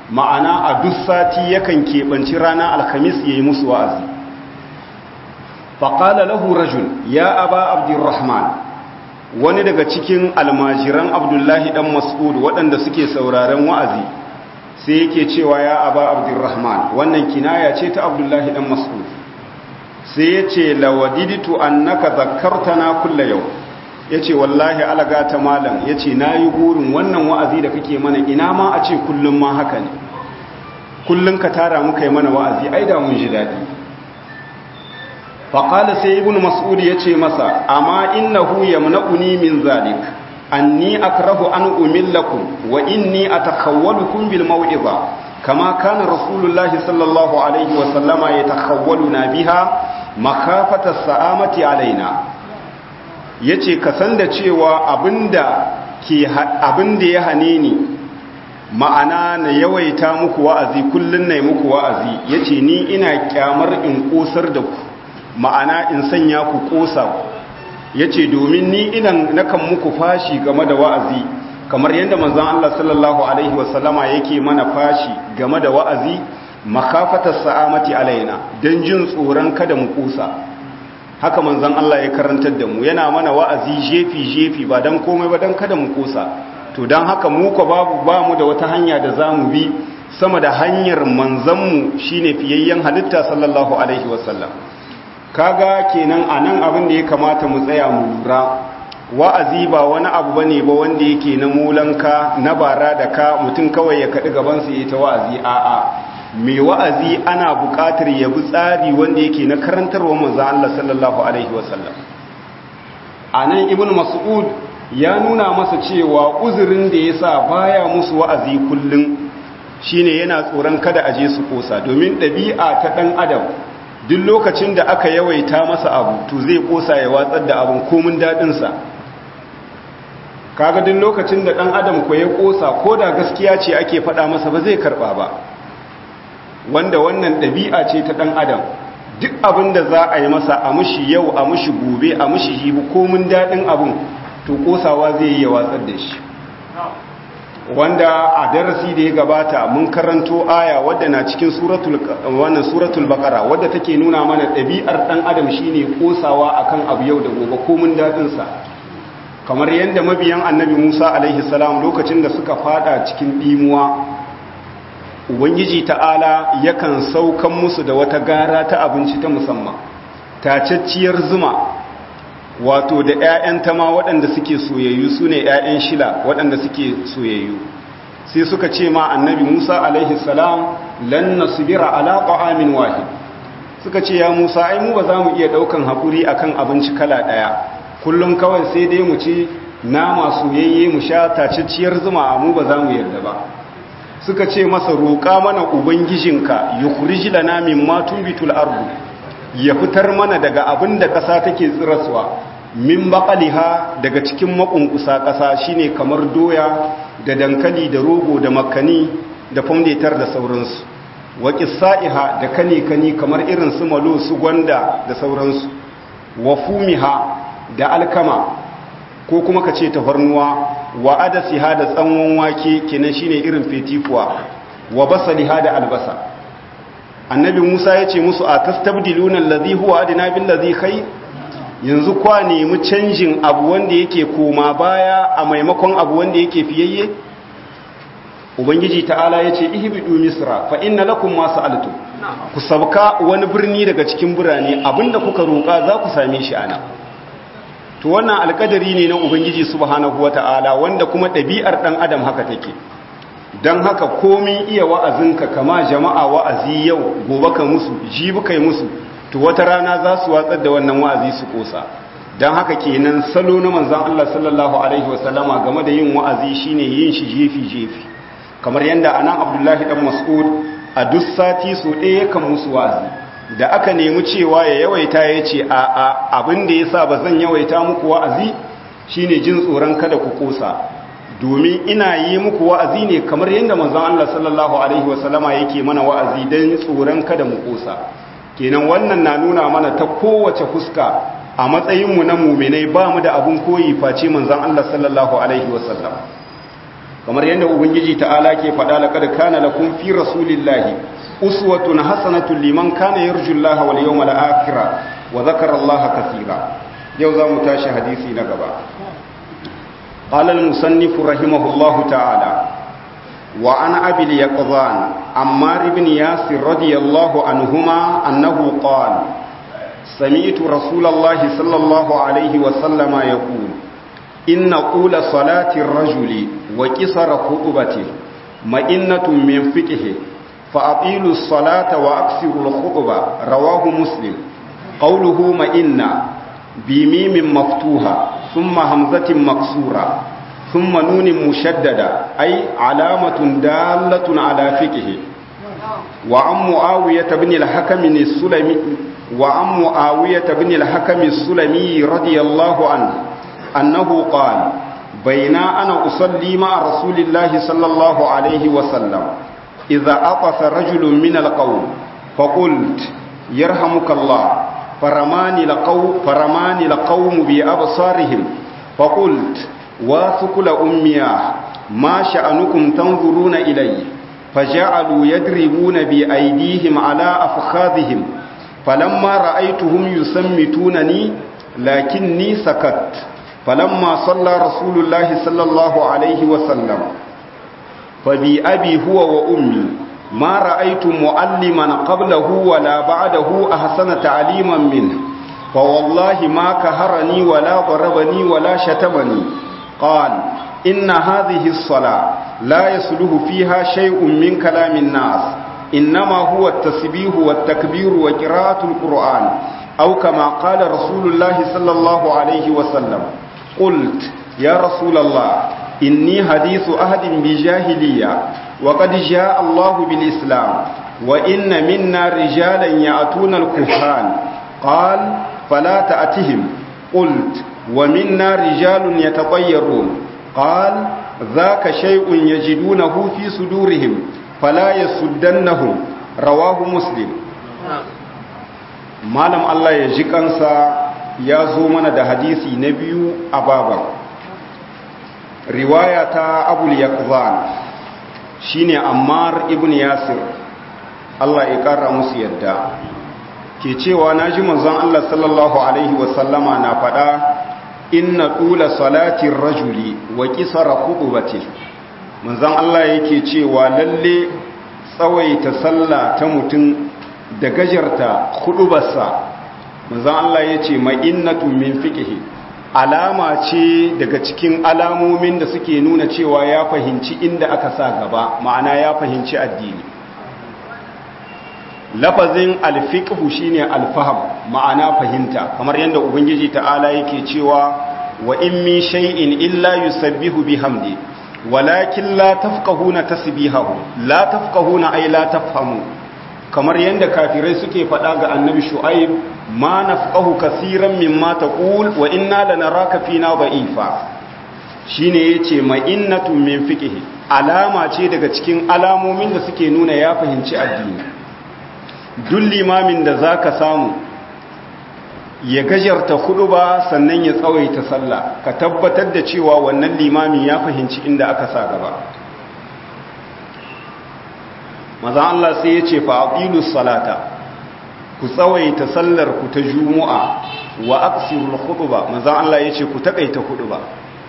ma'ana a duk sati yakan keɓanci rana alhamis yayi musu wa'azi faƙala lahu rajul ya aba abdurrahman wani daga cikin almajiran abdullahi ɗan mas'ud waɗanda suke sauraren wa'azi sai yake cewa ya aba abdurrahman wannan kinaya ce ta abdullahi ɗan mas'ud sai ya ce lawadiditu annaka zakartana kulla yau ya ce wallahi alaga ta malam ya ce na yi burin wannan wa'azi da kake mana ina ma a ce kullum ma haka ne kullum ka tara muka yi mana wa'azi ai da mun ji daɗi faƙala sai ibn mas'ud ya ce masa amma innahu yamna'uni min zalik anni akrahu an umillakum wa inni atakhawwalukum bil maw'iza kama kana rasulullahi sallallahu alaihi wa sallama yatakhawwaluna biha makhafata sa'amati alaina yace ka san da cewa abinda ke abinda ya hane ni ma'ana na yawaita muku wa'azi kullun nayi muku wa'azi yace ni ina kyamar in kosar da ku ma'ana in sanya ku kosa ya ce domin ni idan nakan muku fashi game da wa'azi kamar yadda manzan Allah sallallahu Alaihi wasallama yake mana fashi game da wa'azi makafatar sa'amati alaina don jin tsoron kada mu kusa haka manzan Allah ya karantar da mu yana mana wa'azi jefi-jefi ba don komai ba don kada mu kusa to don haka muka babu ba mu da wata hanya da za mu bi sama da hanyar manzanmu shine fiyayyen halitta sallallahu Alaihi wasallam kaga kenan anan abin da ya kamata mu tsaya mu lura wa'azi ba wani abu bane ba wanda yake na mulanka na bara da ka mutum kawai ya kaɗi gabansa ya ta wa'azi a'a mai wa'azi ana buƙatar ya bi tsari wanda yake na karantarwa manzo Allah sallallahu alaihi wasallam anan ibnu mas'ud ya nuna masa cewa uzurin da yasa baya musu wa'azi kullun shine yana tsoron kada aje su kosa domin ɗabi'a ta ɗan adam duk lokacin da aka yawaita masa abu to zai kosa ya watsar da abin komin daɗinsa kaga duk lokacin da ɗan adam ko ya kosa ko da gaskiya ce ake faɗa masa ba zai karɓa ba wanda wannan ɗabi'a ce ta ɗan adam duk abin da za a yi masa a mushi yau a mushi gobe a mushi jibi komin daɗin abin to kosawa zai yi ya watsar da shi wanda a darasi da ya gabata mun karanto aya wadda na cikin suratul wannan suratul baqara wadda take nuna mana ɗabi'ar ɗan adam shine kosawa akan abu yau da gobe komin dadin sa kamar yadda mabiyan annabi Musa alaihi salam lokacin da suka fada cikin dimuwa ubangiji ta'ala yakan saukan musu da wata gara ta abinci ta musamman tacacciyar zuma wato da 'ya'yan tama waɗanda suke soyayyu su ne 'ya'yan shila waɗanda suke soyayyu sai suka ce ma annabi musa alaihi salam lan nasbira ala ta'amin wahid suka ce ya musa ai mu ba za mu iya ɗaukan haƙuri akan abinci kala ɗaya kullum kawai sai dai mu ci nama soyayye mu sha tacacciyar zuma mu ba za mu yarda ba suka ce masa roƙa mana ubangijinka yukhrij lana mimma tunbitul ardu ya fitar mana daga abin da ƙasa take tsiraswa min baƙaliha daga cikin makunkusa ƙasa shine kamar doya da dankali da rogo da makani da fondetar da sauransu wa ƙisa'iha da kane-kani kamar irin su malo su gwanda da sauransu wa fumiha da alkama ko kuma ka ce tafarnuwa wa adasiha da tsanwan wake kenan shine irin fetifuwa wa basaliha da albasa annabi musa ya ce musu a tastabdiluna allazi huwa adina billazi kai yanzu kwa nemi canjin abu wanda yake koma baya a maimakon abu wanda yake fiyayye ubangiji ta'ala ya ce ihbidu misra fa inna lakum ma sa'altum ku sabka wani birni daga cikin birane abinda kuka roƙa za ku same shi ana to wannan alƙadari ne na ubangiji subhanahu wata'ala wanda kuma ɗabi'ar ɗan adam haka take don haka komin iya wa'azinka kama jama'a wa'azi yau gobe ka musu jibi kai musu to wata rana za su watsar da wannan wa'azi su kosa don haka kenan salo na manzan Allah sallallahu alaihi wasallama game da yin wa'azi shine yin shi jefi-jefi kamar yadda anan abdullahi dan mas'ud a duk sati su ɗaya kan musu wa'azi da aka nemi cewa ya yawaita ya ce a a abin da ya sa ba zan yawaita muku wa'azi shine jin tsoron kada ku kosa domin ina yi muku wa'azi ne kamar yadda manzon Allah sallallahu alaihi wasallama yake mana wa'azi don tsoron kada mu kosa kenan wannan na nuna mana ta kowace fuska a matsayinmu na muminai ba mu da abun koyi face manzon Allah sallallahu alaihi wasallam kamar yadda ubangiji ta'ala ke faɗa laqad kana lakum fi rasulillahi uswatun hasanatun liman kana yarjullaha wal yawmal akhir wa zakara Allah kathira yau za mu tashi hadisi na gaba qala al-musannif rahimahullahu ta'ala wa an abi al-yaqzan ammar ibn yasir radiyallahu anhuma annahu qala سمعت رسول الله صلى الله عليه وسلم يقول إن قول صلاة الرجل وكسر خطبته مئنة من فقه فأطيلوا الصلاة وأكسروا الخطبة رواه مسلم قوله مئنة بميم مفتوحة ثم همزة مكسورة ثم نون مشددة أي علامة دالة على فقه وعن معاوية بن الحكم السلمي وعن معاوية بن الحكم السلمي رضي الله عنه أنه قال بين أنا أصلي مع رسول الله صلى الله عليه وسلم إذا أطف رجل من القوم فقلت يرحمك الله فرماني القوم, فرماني القوم بأبصارهم فقلت واثقل أمياه ما شأنكم تنظرون إلي فجعلوا يدربون بأيديهم على أفخاذهم فلما رأيتهم يسمتونني لكني سكت فلما صلى رسول الله صلى الله عليه وسلم فبأبي هو وأمي ما رأيت معلما قبله ولا بعده أحسن تعليما منه فوالله ما كهرني ولا ضربني ولا شتمني قال إن هذه الصلاة لا يسلح فيها شيء من كلام الناس إنما هو التسبيح والتكبير وقراءة القرآن أو كما قال رسول الله صلى الله عليه وسلم قلت يا رسول الله إني حديث أهد بجاهلية وقد جاء الله بالإسلام وإن منا رجالا يأتون الكهان قال فلا تأتهم قلت ومنا رجال يتطيرون قال ذاك شيء يجدونه في صدورهم فلا يسدنهم رواه مسلم malam Allah ya ji kansa ya zo mana da hadisi na biyu a baban riwaya ta abul yaqzan shine ammar ibn yasir Allah ya kara musu yadda ke cewa naji manzon Allah sallallahu alaihi wasallama na fada inna tula salatin rajuli wa qisara khutbati manzon Allah yake cewa lalle tsawaita sallah ta mutum da gajarta hudubarsa manzon Allah yace ma'innatu min fiqhi alama ce daga cikin alamomin da suke nuna cewa ya fahimci inda aka sa gaba ma'ana ya fahimci addini lafazin alfiqhu shine alfaham ma'ana fahimta kamar yadda ubangiji ta'ala yake cewa wa in min shay'in illa yusabbihu bihamdi walakin la tafqahuna tasbihahu la tafqahuna ay la tafhamu kamar yadda kafirai suke faɗa ga annabi shu'aib ma nafqahu kaseeran mimma taqul wa inna lanaraka fina da'ifa shine yace ma'innatu min fiqhi alama ce daga cikin alamomin da suke nuna ya fahimci addini duk limamin da zaka samu ya gajarta ba sannan ya tsawaita sallah ka tabbatar da cewa wannan limamin ya fahimci inda aka sa gaba maza Allah sai ya ce fa'abilu salata ku tsawaita sallar ku ta jumu'a wa aksirul khutba maza Allah ya ce ku taƙaita khutba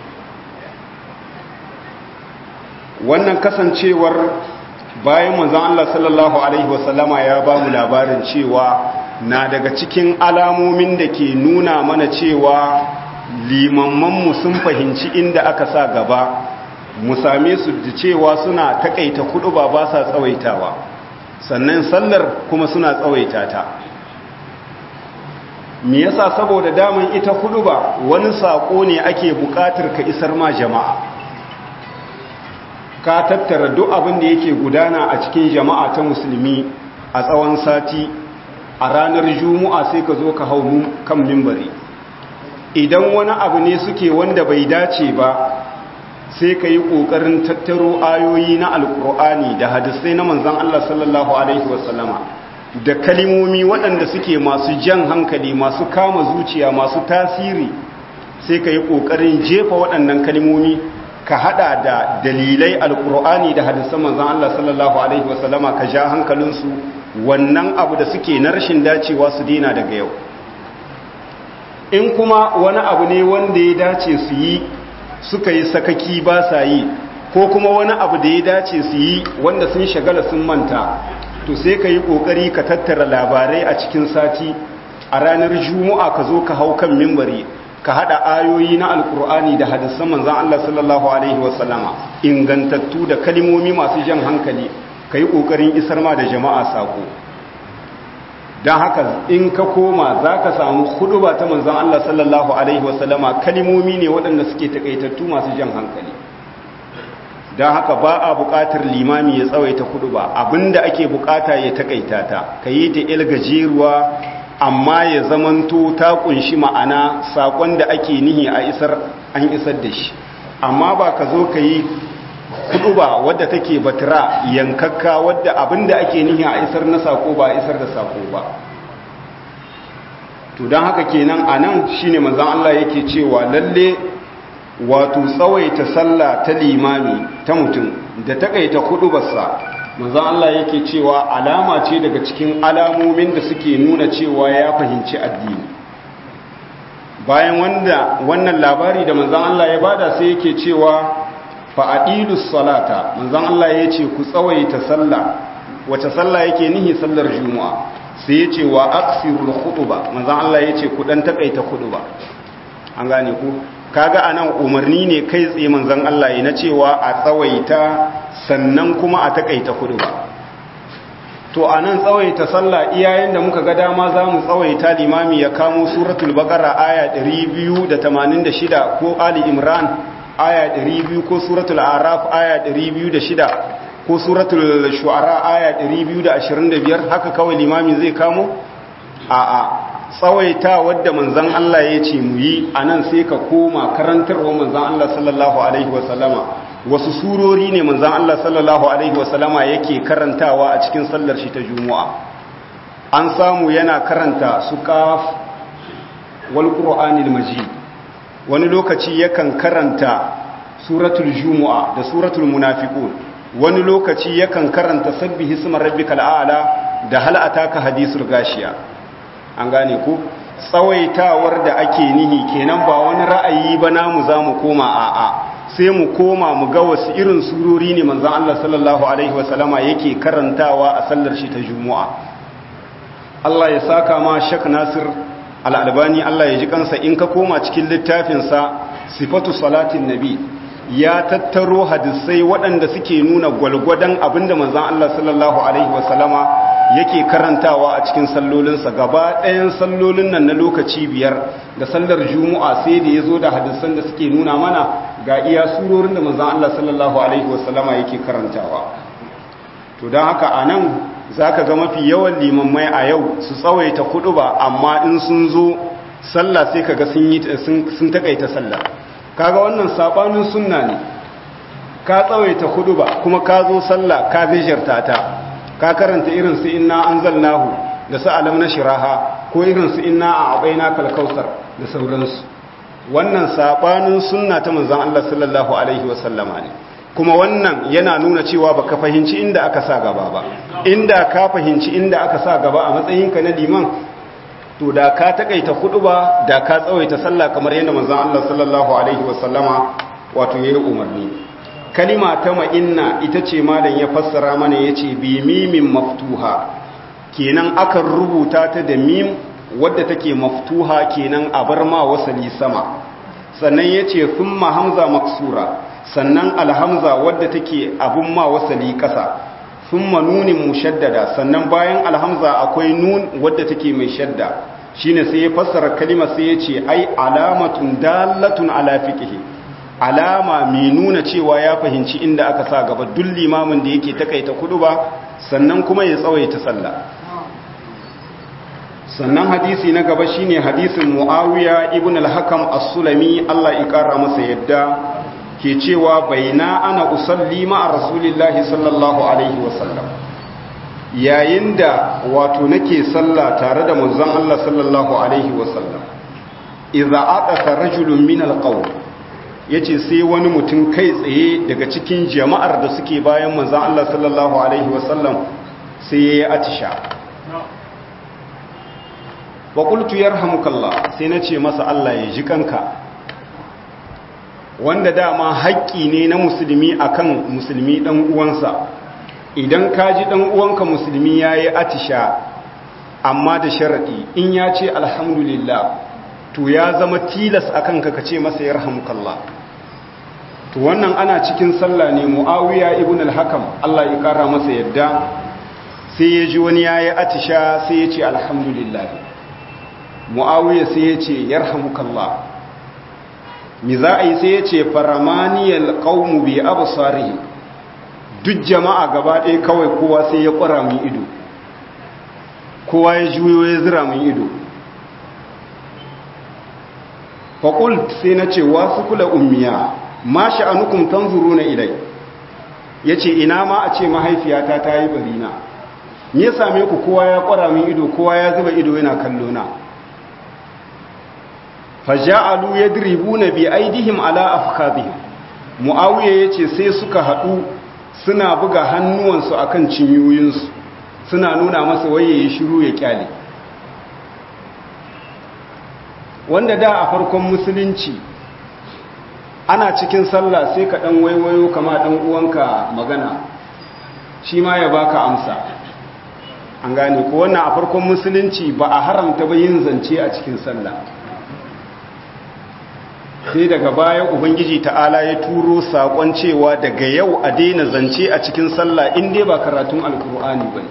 wannan kasancewar bayan manzon Allah sallallahu alaihi wasallama ya ba mu labarin cewa na daga cikin alamomin da ke nuna mana cewa limammanmu sun fahimci inda aka sa gaba mu same su da cewa suna takaita kudu ba ba sa tsawaitawa sannan sallar kuma suna tsawaita ta me yasa saboda daman ita kudu ba wani sako ne ake bukatar ka isar ma jama'a ka tattara duk abin da yake gudana a cikin jama'a ta musulmi a tsawon sati a ranar juma'a sai ka zo ka hau kan mimbari idan wani abu ne suke wanda bai dace ba sai ka yi ƙoƙarin tattaro ayoyi na alƙur'ani da hadisai na manzan Allah sallallahu Alaihi wasallama da kalimomi waɗanda suke masu jan hankali masu kama zuciya masu tasiri sai ka yi ƙoƙarin jefa waɗannan kalimomi ka haɗa da dalilai alƙur'ani da hadisan manzan Allah sallallahu Alaihi wasallama ka ja hankalinsu wannan abu da suke na rashin dacewa su dina daga yau in kuma wani abu ne wanda ya dace su yi suka yi sakaki ba sa yi ko kuma wani abu da ya dace su yi wanda sun shagala sun manta to sai ka yi ƙoƙari ka tattara labarai a cikin sati a ranar juma'a ka zo ka hau kan mimbari ka haɗa ayoyi na alkur'ani da hadisan manzan Allah sallallahu alaihi wasallama ingantattu da kalimomi masu jan hankali ka yi ƙoƙarin isar ma da jama'a sako don haka in ka koma za ka samu huduba ta manzan Allah sallallahu alaihi wasallama kalimomi ne waɗanda suke taƙaitattu masu jan hankali don haka ba a buƙatar limami ya tsawaita huduba abinda ake buƙata ya taƙaita ta ka yi ta il gajeruwa amma ya zamanto ta kunshi ma'ana sakon da ake nihi a isar an isar da shi amma ba ka zo ka yi kudu ba wadda take batira yankakka wadda abinda ake nihi a isar na sako ba isar da sako ba to don haka kenan a nan shi ne manzan Allah yake cewa lalle wato tsawaita sallah ta limami ta mutum da takaita kudubarsa manzan Allah yake cewa alama ce daga cikin alamomin da suke nuna cewa ya fahimci addini bayan wanda wannan labari da manzan Allah ya bada sai yake cewa fa'adilus salata manzan Allah ya ce ku tsawaita sallah wace sallah yake nihi sallar juma'a sai ya ce wa aksirul khutuba manzan Allah ya ce ku dan takaita khutuba an gane ku kaga anan umarni ne kai tsaye manzan Allah ya na cewa a tsawaita sannan kuma a takaita kudu ba to a nan tsawaita sallah iyayen da muka ga dama za mu tsawaita limami ya kamo suratul baqara aya 286 ko ali imran aya 200 ko suratul araf aya 206 ko suratul shu'ara aya 225 haka kawai limami zai kamo a a tsawaita wadda manzon Allah ya ce mu yi anan sai ka koma karantarwa manzon Allah sallallahu alaihi wasallama wasu surori ne manzan Allah sallallahu Alaihi wasallama yake karantawa a cikin sallar shi ta juma'a an samu yana karanta su kaf wal ƙura'anil majid wani lokaci yakan karanta suratul juma'a da suratul munafiqun wani lokaci yakan karanta sabbi hismar rabbikal a'la da hal ataka hadisul gashiya an gane ku tsawaitawar da ake nihi kenan ba wani ra'ayi ba namu zamu koma a'a sai mu koma mu ga wasu irin surori ne manzan Allah sallallahu Alaihi wasallama yake karantawa a sallar shi ta Juma'a. Allah ya saka ma Shek Nasir al'albani Allah ya ji kansa in ka koma cikin littafinsa sifatu salatin nabi ya tattaro hadisai waɗanda suke nuna gwalgwadon abinda manzan Allah sallallahu Alaihi wasallama yake karantawa a cikin sallolinsa gaba ɗayan sallolin nan na lokaci biyar da sallar juma'a sai da ya zo da hadisan da suke nuna mana ga iya surorin da manzan Allah sallallahu Alaihi wasallama yake karantawa to don haka a nan za ka ga mafi yawan limammai a yau su tsawaita kudu ba amma in sun zo sallah sai ka ga sun takaita sallah kaga wannan sabanin sunna ne ka tsawaita kudu ba kuma ka zo sallah ka gajarta ta ka karanta irin su inna anzalnahu da su alam na shiraha ko irin su inna a abaina kalkausar da sauransu wannan sabanin sunna ta manzon Allah sallallahu alaihi wasallama ne kuma wannan yana nuna cewa baka fahimci inda aka sa gaba ba inda ka fahimci inda aka sa gaba a matsayinka na liman to da ka takaita ba da ka tsawaita sallah kamar yadda manzon Allah sallallahu alaihi wasallama wato yayi umarni kalima ta ma'inna ita ce malam ya fassara mana yace bi mimin maftuha kenan akan rubuta ta da mim wadda take maftuha kenan a bar ma wasali sama sannan yace thumma hamza maksura sannan alhamza wadda take abun ma wasali kasa thumma nunin mushaddada sannan bayan alhamza akwai nun wadda take mai shadda shine sai ya fassara kalima sai yace ai alamatun dalatun ala fiqhi alama mai nuna cewa ya fahimci inda aka sa gaba duk limamin da yake takaita kudu ba sannan kuma ya tsawaita sallah sannan hadisi na gaba shine hadisin muawiya ibn al-hakam as-sulami Allah ya kara masa yadda ke cewa baina ana usalli ma rasulillahi sallallahu alaihi wasallam yayin da wato nake sallah tare da manzon Allah sallallahu alaihi wasallam idza aqasa rajulun min al-qawm yace sai wani mutum kai tsaye daga cikin jama'ar da suke bayan manzon Allah sallallahu alaihi wasallam sai yayi atisha wa qultu yarhamukallah sai nace masa Allah ya ji kanka wanda dama haƙƙi ne na musulmi akan musulmi dan uwansa idan ka ji dan uwanka musulmi yayi atisha amma da sharadi in ya ce alhamdulillah to ya zama tilas akan ka kace masa yarhamukallah to wannan ana cikin sallah ne muawiya ibn al-hakam Allah ya kara masa yadda sai ya ji wani yayi atisha sai ya ce alhamdulillah muawiya sai ya ce yarhamukallah mi za a yi sai ya ce faramaniyal qaumu bi absarihim duk jama'a gaba ɗaya kawai kowa sai ya ƙwara min ido kowa ya juyo ya zira min ido faƙult sai na ce wasu kula ummiya ma sha'anukum tanzuru na ilai ya ce ina ma a ce mahaifiyata ta yi barina me ya same ku kowa ya ƙwara min ido kowa ya zuba ido yana kallo na faja'alu yadribuna bi aidihim ala afkhadihim muawiya yace sai suka haɗu suna buga hannuwansu akan cinyoyinsu suna nuna masa waye ya shiru ya kyale wanda da a farkon musulunci ana cikin sallah sai ka dan waiwayo kama dan uwanka magana shi ma ya baka amsa an gane ko wannan a farkon musulunci ba a haramta ba yin zance a cikin sallah sai daga baya ubangiji ta'ala ya turo sakon cewa daga yau a daina zance a cikin sallah in dai ba karatun alkur'ani ba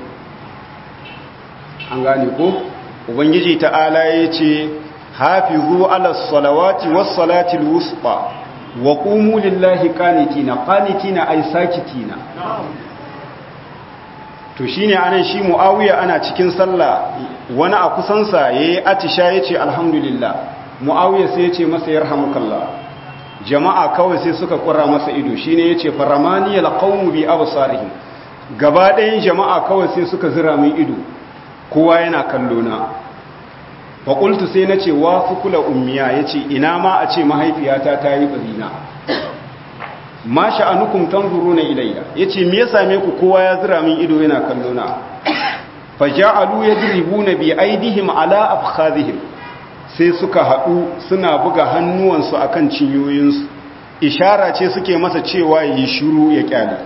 an gane ko ubangiji ta'ala ya ce hafizu ala salawati was salatil wusta wa qumu lillahi qanitina qanitina ay sakitina to shine anan shi muawiya ana cikin sallah wani a kusansa yayi atisha yace alhamdulillah mu'awiya sai ya ce masa yarhamukallah jama'a kawai sai suka kura masa ido shine yace faramaniyal qawmu bi absarihim gaba ɗayan jama'a kawai sai suka zira min ido kowa yana kallo na fa qultu sai nace wa fukula ummiya yace ina ma a ce mahaifiyata ta yi barina ma sha'anukum tanzuruna ilayya yace me ya same ku kowa ya zira min ido yana kallo na faja'alu yadribuna bi aidihim ala afkhadhihim sai suka haɗu suna buga hannuwansu a kan cinyoyinsu ishara ce suke masa cewa yi shiru ya kyale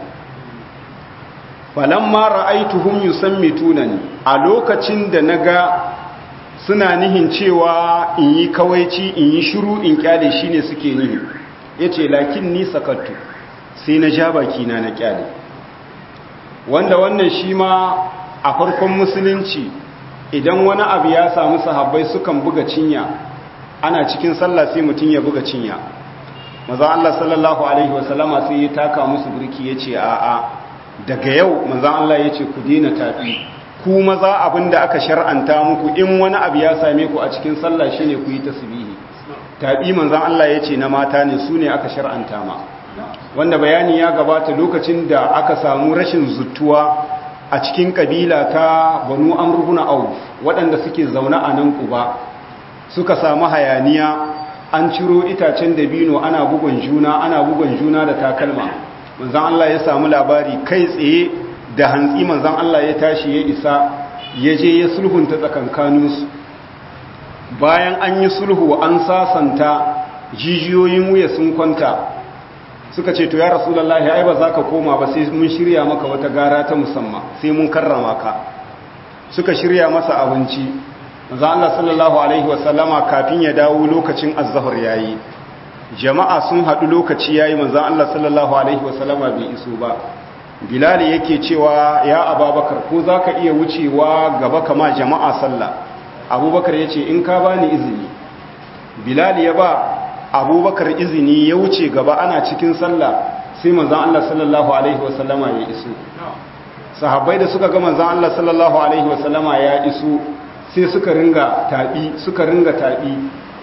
falon mara aituhun yusan tunani a lokacin da na ga suna nihin cewa in yi kawaici in yi shiru in kyale shi ne suke nihi ya ce lakin ni sakattu sai na ja bakina na kyale wanda wannan shi ma a farkon musulunci idan wani abu ya samu sahabbai sukan buga cinya ana cikin sallah sai mutum ya buga cinya maza Allah sallallahu alaihi wasallama sai ya taka musu burki ya ce a'a daga yau maza Allah ya ce ku dina tafi ku maza abin da aka shar'anta muku in wani abu ya same ku a cikin sallah shine ku yi tasbihi tabi manzon Allah ya ce na mata ne su ne aka shar'anta ma wanda bayani ya gabata lokacin da aka samu rashin zuttuwa a cikin kabila ta banu amrubuna au waɗanda suke zaune a nan kuba suka samu hayaniya an ciro itacen dabino ana bugun juna ana bugun juna da takalma manzan Allah ya samu labari kai tsaye da hantsi manzan Allah ya tashi ya isa ya je ya sulhunta tsakankaninsu bayan an yi sulhu an sasanta jijiyoyin wuya sun kwanta suka ce to ya rasulullahi ai ba za ka koma ba sai mun shirya maka wata gara ta musamman sai mun karrama ka suka shirya masa abinci manzo Allah sallallahu alaihi wasallama kafin ya dawo lokacin az-zuhr yayi jama'a sun hadu lokaci yayi manzo Allah sallallahu alaihi wasallama bai iso ba bilal yake cewa ya ababakar ko zaka iya wucewa gaba kama jama'a sallah abubakar yace in ka bani izini bilal ya ba abubakar izini ya wuce gaba ana cikin sallah sai manzan Allah sallallahu Alaihi wasallama ya iso sahabbai da suka ga manzan Allah sallallahu Alaihi wasallama ya iso sai suka ringa taɓi suka ringa taɓi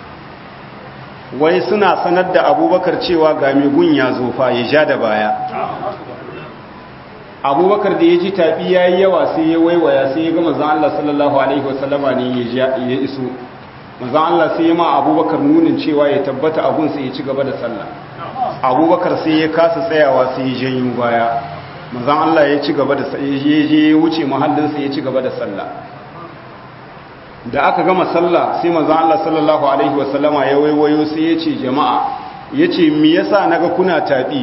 wai suna sanar da abubakar cewa ga megun ya zofa ya ja da baya abubakar da ya ji taɓi ya yi yawa sai ya waiwaya sai ya ga manzan Allah sallallahu Alaihi wasallama ne ya iso manzan Allah sai ya ma abubakar nunin cewa ya tabbata abun sai ya ci gaba da sallah abubakar sai ya kasa tsayawa sai ya janyo baya manzan Allah ya ci gaba da ya je ya wuce mahallinsa ya ci gaba da sallah da aka gama sallah sai manzon Allah sallallahu alaihi wasallama ya waiwayo sai ya ce jama'a ya ce me yasa naga kuna taɓi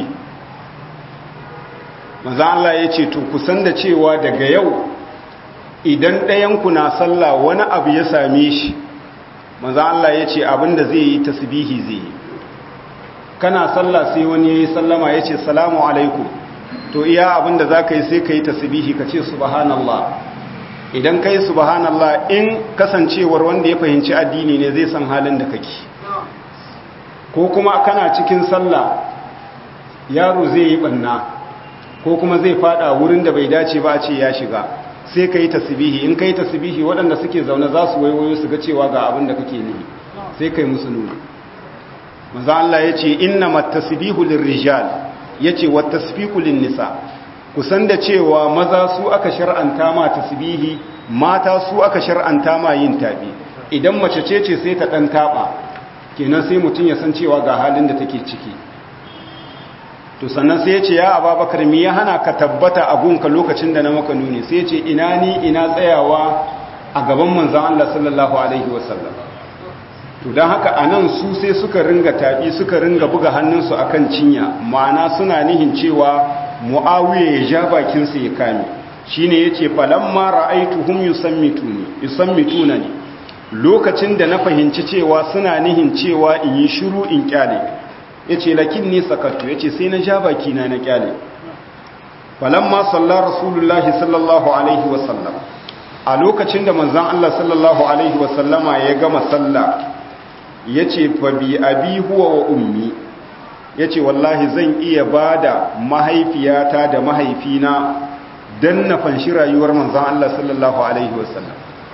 manzon Allah ya ce to kusan da cewa daga yau idan ɗayanku na sallah wani abu ya same shi manzon Allah ya ce abinda zai yi tasbihi zai yi kana sallah sai wani ya yi sallama ya ce salamu alaikum to iya abinda za ka yi sai ka yi tasbihi ka ce subhanallah idan ka yi subhanallah in kasancewar wanda ya fahimci addini ne zai san halin da kake ko kuma kana cikin sallah yaro zai yi banna ko kuma zai fada wurin da bai dace ba a ce ya shiga sai ka yi tasbihi in ka yi tasbihi waɗanda suke zaune za su waiwayo su ga cewa ga abin da kake ne sai ka yi musu nuna maza Allah ya ce inna matasbihu lirrijal ya ce wa tasfiku nisa kusan da cewa maza su aka shar'anta ma tasbihi mata su aka shar'anta ma yin tabi idan mace ce ce sai ta dan taba kenan sai mutum ya san cewa ga halin da take ciki to sannan sai ya ce ya ababakar mi ya hana ka tabbata a gunka lokacin da na maka nuni sai ya ce ina ni ina tsayawa a gaban manzon Allah sallallahu alaihi wasallam to don haka a nan su sai suka ringa taɓi suka ringa buga hannunsu a kan cinya ma'ana suna nihin cewa mu'awiya ya ja bakinsa ya kame shi ne ya ce falamma ra'aitu hum yusammituna ne lokacin da na fahimci cewa suna nihin cewa in yi shiru in kyale ya ce lakin ni sakattu ya ce sai na ja bakina na kyale falamma sallar rasulullahi sallallahu alaihi wasallam a lokacin da manzan Allah sallallahu alaihi wasallama ya gama sallah ya ce fabi abi huwa wa ummi ya ce wallahi zan iya ba da mahaifiyata da mahaifina don na fanshi rayuwar manzan Allah sallallahu Alaihi wasallam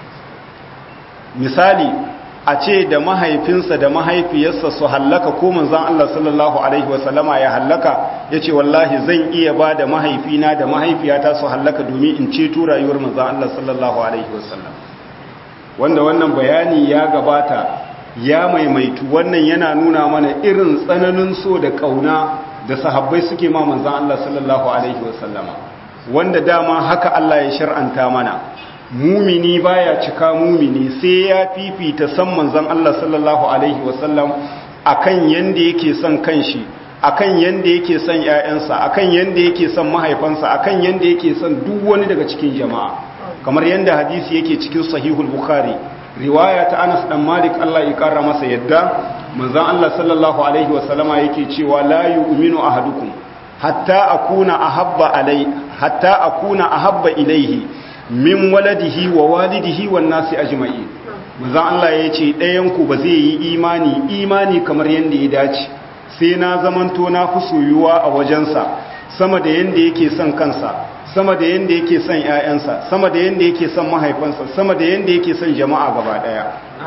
misali a ce da mahaifinsa da mahaifiyarsa su hallaka ko manzan Allah sallallahu Alaihi wasallama ya hallaka ya ce wallahi zan iya ba da mahaifina da mahaifiyata su hallaka domin in ceto rayuwar manzan Allah sallallahu Alaihi wasallam wanda wannan bayani ya gabata ya maimaitu wannan yana nuna mana irin tsananin so da kauna da sahabbai suke ma manzan Allah sallallahu alaihi wasallama wanda dama haka Allah ya shar'anta mana mumini baya cika mumini sai ya fifita san manzan Allah sallallahu alaihi wasallam akan yanda yake son kanshi akan yanda yake son ƴaƴansa akan yanda yake son mahaifansa akan yanda yake son duk wani daga cikin jama'a kamar yanda hadisi yake cikin sahihul bukhari riwaya ta Anas dan Malik Allah ya kara masa yadda manzon Allah sallallahu alaihi wasallama yake cewa la yu'minu ahadukum hatta akuna ahabba alai hatta akuna ahabba ilaihi min waladihi wa walidihi wan nasi ajma'in manzon Allah yace ɗayan ku ba zai yi imani imani kamar yanda ya dace sai na zamanto na fi soyuwa a wajensa sama da yanda yake son kansa sama da yanda yake son ƴaƴansa sama da yanda yake son mahaifansa sama da yanda yake son jama'a gaba daya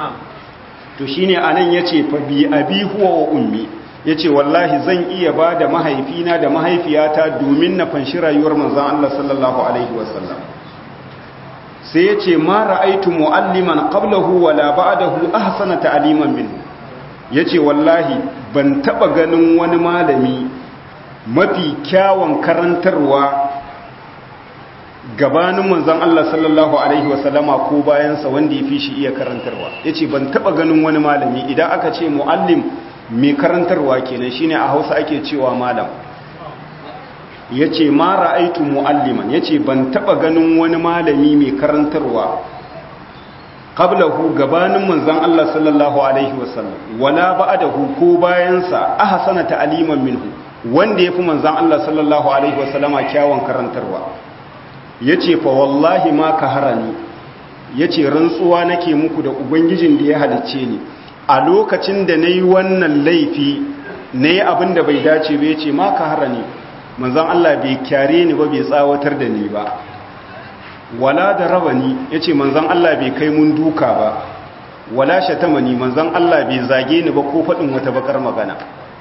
to shine anan yace fa bi abi huwa wa ummi yace wallahi zan iya ba da mahaifina da mahaifiyata domin na fanshi rayuwar manzon Allah sallallahu alaihi wasallam sai yace ma ra'aitu mualliman qablahu wala ba'dahu ahsana ta'liman minhu yace wallahi ban taba ganin wani malami mafi kyawun karantarwa gabanin manzon Allah sallallahu alaihi wasallama ko bayansa wanda ya fi shi iya karantarwa yace ban taba ganin wani malami idan aka ce muallim mai karantarwa kenan shine a Hausa ake cewa malam yace ma ra'aitu mualliman yace ban taba ganin wani malami mai karantarwa qablahu gabanin manzon Allah sallallahu alaihi wasallam wala ba'dahu ko bayansa ahsana ta'liman minhu wanda yafi manzon Allah sallallahu alaihi wasallama kyawun karantarwa ya ce fa wallahi ma ka harani ya ce rantsuwa nake muku da ubangijin da ya halicce ni a lokacin da na yi wannan laifi na yi abin da bai dace ba ya ce ma ka harani manzan Allah bai kyare ni ba bai tsawatar da ni ba wala da rabani ya ce manzan Allah bai kai mun duka ba wala shatamani manzan Allah bai zage ni ba ko faɗin wata bakar magana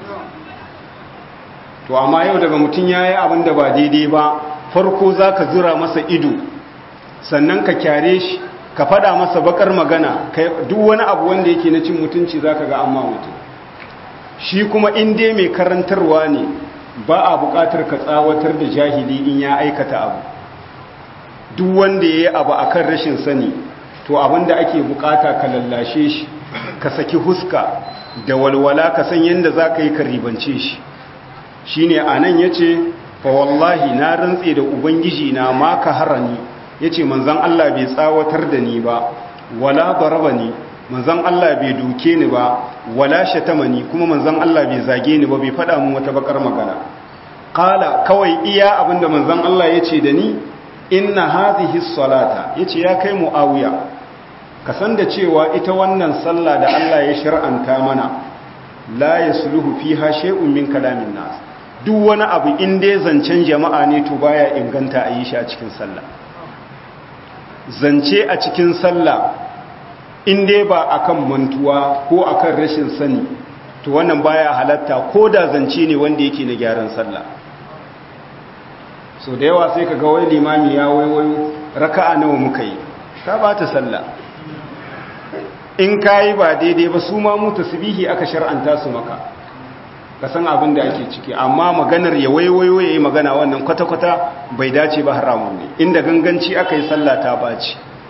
to amma yau daga mutum ya yi abin da ba daidai ba farko za ka zura masa ido sannan ka kyare shi ka fada masa bakar magana duk wani abu wanda yake na cin mutunci za ka ga amma mutum shi kuma inda mai karantarwa ne ba a bukatar ka tsawatar da jahili in ya aikata abu duk wanda ya yi abu a kan rashin sani to abinda ake bukata ka lallashe shi ka saki huska da walwala ka san yadda za ka yi ka ribance shi shi ne a nan ya ce fa wallahi na rantse da ubangiji na ma ka harani ya ce manzan Allah bai tsawatar da ni ba wala baraba ni manzan Allah bai duke ni ba wala shatama ni kuma manzan Allah bai zage ni ba bai faɗa mun wata bakar magana kala kawai iya abinda manzan Allah ya ce da ni inna hadhihi salata yace ya kai muawiya ka san da cewa ita wannan sallah da Allah ya shar'anta mana la yasluhu fiha shay'un min kalamin nas duk wani abu in dai zancen jama'a ne to baya inganta a yi shi a cikin sallah zance a cikin sallah in dai ba akan mantuwa ko akan rashin sani to wannan baya halatta ko da zance ne wanda yake na gyaran sallah so da yawa sai ka ga wai limami ya waiwayo raka'a nawa muka yi ta ba ta sallah in ka yi ba daidai ba su ma mu tasbihi aka shar'anta su maka ka san abin da ake ciki amma maganar ya waiwayo ya yi magana wannan kwata-kwata bai dace ba haramun ne inda ganganci aka yi sallah ta baci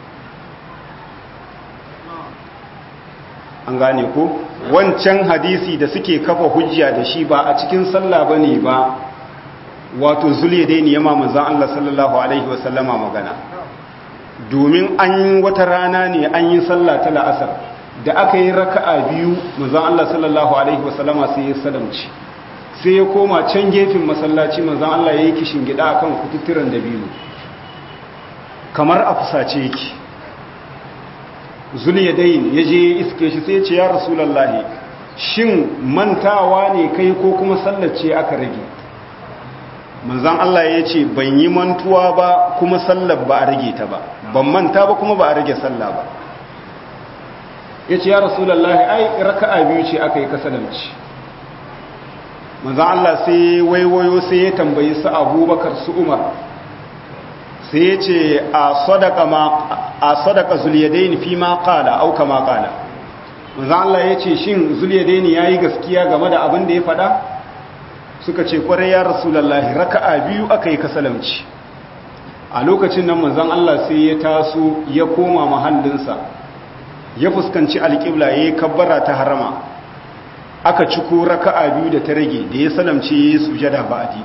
an gane ko wancan hadisi da suke kafa hujja da shi ba a cikin sallah ba ne ba wato zuliya dai ne yama manzan Allah sallallahu Alaihi wasallama magana domin an wata rana ne an yi sallah ta la'asar da aka yi raka'a biyu manzan Allah sallallahu Alaihi wasallama sai ya salamci sai ya koma can gefen masallaci manzan Allah ya yi kishin gida akan kututturen da biyu kamar a fusace yake zuliya dai ya je iske shi sai ce ya rasulallahi shin mantawa ne kai ko kuma sallace aka rage manzan Allah ya ce ban yi mantuwa ba kuma sallar ba a rage ta ba ban manta ba kuma ba a rage sallah ba ya ce ya rasulallah ai raka'a biyu ce aka yi kasalanci manzan Allah sai waiwayo sai ya tambayi su abubakar su umar sai ya ce a sadaka zuliyadaini fi ma kala auka ma kala manzan Allah ya ce shin zuliyadaini ya yi gaskiya game da abin da ya faɗa suka ce kwarai ya rasulallahi raka'a biyu aka yi kasalamci a lokacin nan manzon Allah sai ya taso ya koma mahallinsa ya fuskanci alƙibla ya yi kabbara ta harama aka ciko raka'a biyu da ta rage da ya salamce ya yi sujada ba'adi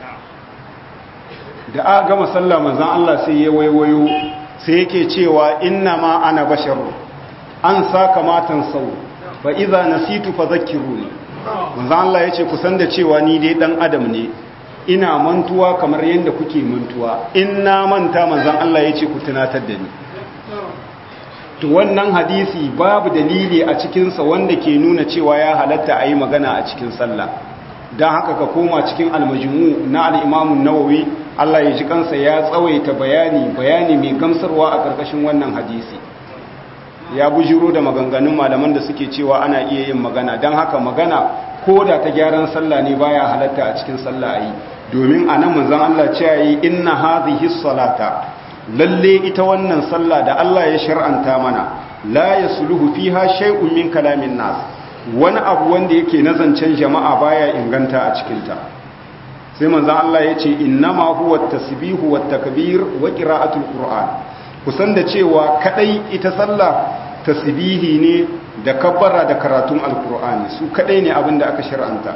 da aka gama sallah manzon Allah sai ya waiwayo sai yake cewa inna ma ana basharu an saka matan sau fa idza nasitu fadhakkiruni manzo Allah yace ku san da cewa ni dai dan adam ne ina mantuwa kamar yanda kuke mantuwa in na manta manzon Allah yace ku tunatar da ni to wannan hadisi babu dalili a cikin sa wanda ke nuna cewa ya halatta ayi magana a cikin sallah dan haka ka koma cikin al-majmu' na al-Imam an-Nawawi Allah ya ji kansa ya tsawaita bayani bayani mai gamsarwa a karkashin wannan hadisi ya bujiro da maganganun malaman da suke cewa ana iya yin magana don haka magana ko da ta gyaran sallah ne baya halatta a cikin sallah ayi domin a nan manzon Allah ce yi inna hadhihi salata lalle ita wannan sallah da Allah ya shar'anta mana la yasluhu fiha shay'un min kalamin nas wani abu wanda yake na zancen jama'a baya inganta a cikin ta sai manzon Allah ya ce innama huwa tasbihu wat takbir wa qira'atul qur'an kusan da cewa kadai ita sallah tasbihi ne da kabbara da karatun alkur'ani su kadai ne abin da aka shar'anta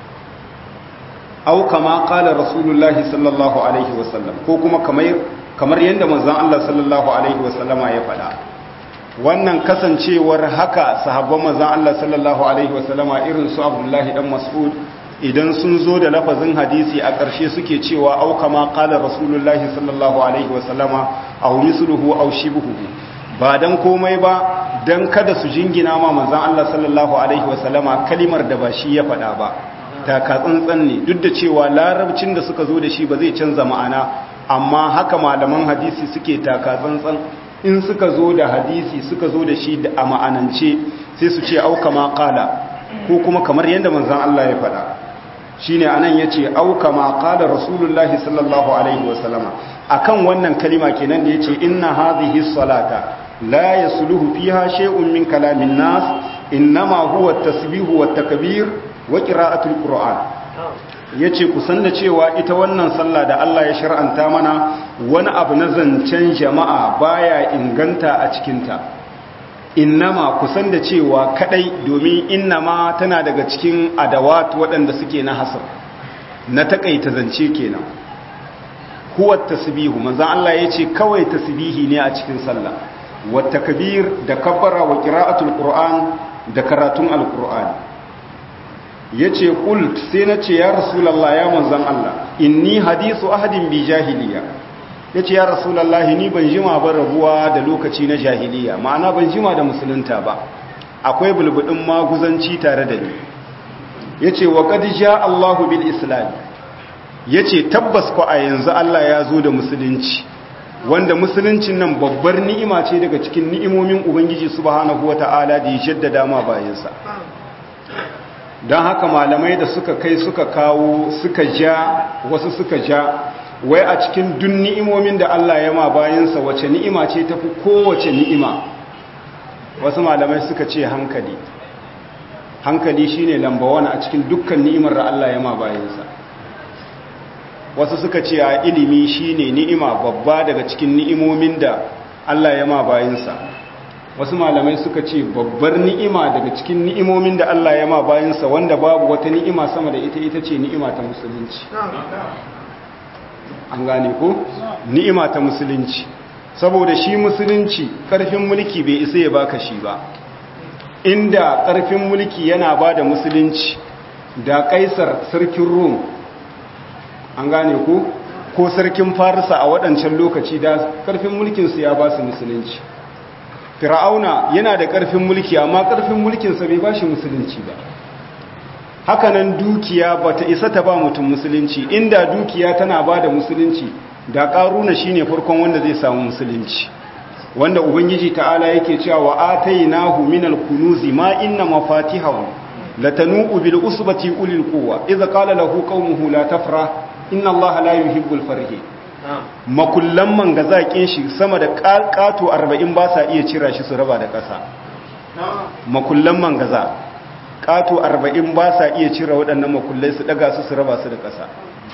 au kama qala rasulullahi sallallahu alaihi wasallam ko kuma kamar kamar yanda manzon Allah sallallahu alaihi wasallama ya faɗa wannan kasancewar haka sahabban manzon Allah sallallahu alaihi wasallama irin su Abdullahi dan Mas'ud idan sun zo da lafazin hadisi a ƙarshe suke cewa au kama qala rasulullahi sallallahu alaihi wasallama aw misluhu aw shibuhu ba dan komai ba dan kada su jingina ma manzon Allah sallallahu alaihi wasallama kalimar da ba shi ya faɗa ba taka tsantsan ne duk da cewa larabcin da suka zo da shi ba zai canza ma'ana amma haka malaman hadisi suke taka tsantsan in suka zo da hadisi suka zo da shi a ma'anance sai su ce au kama qala ko kuma kamar yadda manzon Allah ya faɗa shine anan yace au kama qala rasulullahi sallallahu alaihi wasallama akan wannan kalima kenan da yace inna hadhihi salata la yasluhu fiha shay'un min kalamin nas innama huwa at-tasbihu wat-takbir wa qira'atul qur'an yace ku san da cewa ita wannan sallah da Allah ya shar'anta mana wani abu na zancen jama'a baya inganta a cikinta innama kusan da cewa kadai domin innama tana daga cikin adawat waɗanda suke na hasar na takaita zance kenan huwa tasbihu manzon Allah yace kawai tasbihi ne a cikin sallah wa takbir da kabbara wa qira'atul qur'an da karatun alqur'ani yace qult sai nace ya rasulullah ya manzon Allah inni hadisu ahadin bi jahiliya yace ya rasulullah ni ban jima ba rabuwa da lokaci na jahiliya ma'ana ban jima da musulunta ba akwai bulbudin maguzanci tare da ni yace wa qad jaa Allahu bil islam yace tabbas ko a yanzu Allah ya zo da musulunci wanda musuluncin nan babbar ni'ima ce daga cikin ni'imomin ubangiji subhanahu wata'ala da ya jaddada ma bayansa don haka malamai da suka kai suka kawo suka ja wasu suka ja wai a cikin dun ni'imomin da Allah ya ma bayansa wace ni'ima ce tafi kowace ni'ima wasu malamai suka ce hankali hankali shine lamba wani a cikin dukkan ni'imar da Allah ya ma bayansa wasu suka ce a ilimi shine ni'ima babba daga cikin ni'imomin da Allah ya ma bayansa wasu malamai suka ce babbar ni'ima daga cikin ni'imomin da Allah ya ma bayansa wanda babu wata ni'ima sama da ita ita ce ni'ima ta musulunci an gane ko ni'ima ta musulunci saboda shi musulunci karfin mulki bai isa ya baka shi ba inda karfin mulki yana ba da musulunci da kaisar sarkin rum an gane ko ko sarkin farisa a waɗancan lokaci da karfin mulkinsu ya ba su musulunci fir'auna yana da karfin mulki amma karfin mulkinsa bai ba shi musulunci ba hakanan dukiya ba ta isa ta ba mutum musulunci inda dukiya tana ba da musulunci da ƙaruna shi ne farkon wanda zai samu musulunci wanda ubangiji ta'ala yake cewa wa atainahu minal kunuzi ma inna mafatihahu latanu'u bil usbati ulil quwwa idza qala lahu qaumuhu la tafrah inna allaha la yuhibbul farihin makullan man ga zaƙin shi sama da ƙato 40 ba sa iya cira shi su raba da ƙasa makullan man gaza ƙato 40 ba sa iya cira waɗannan makullai su ɗaga su su raba su da ƙasa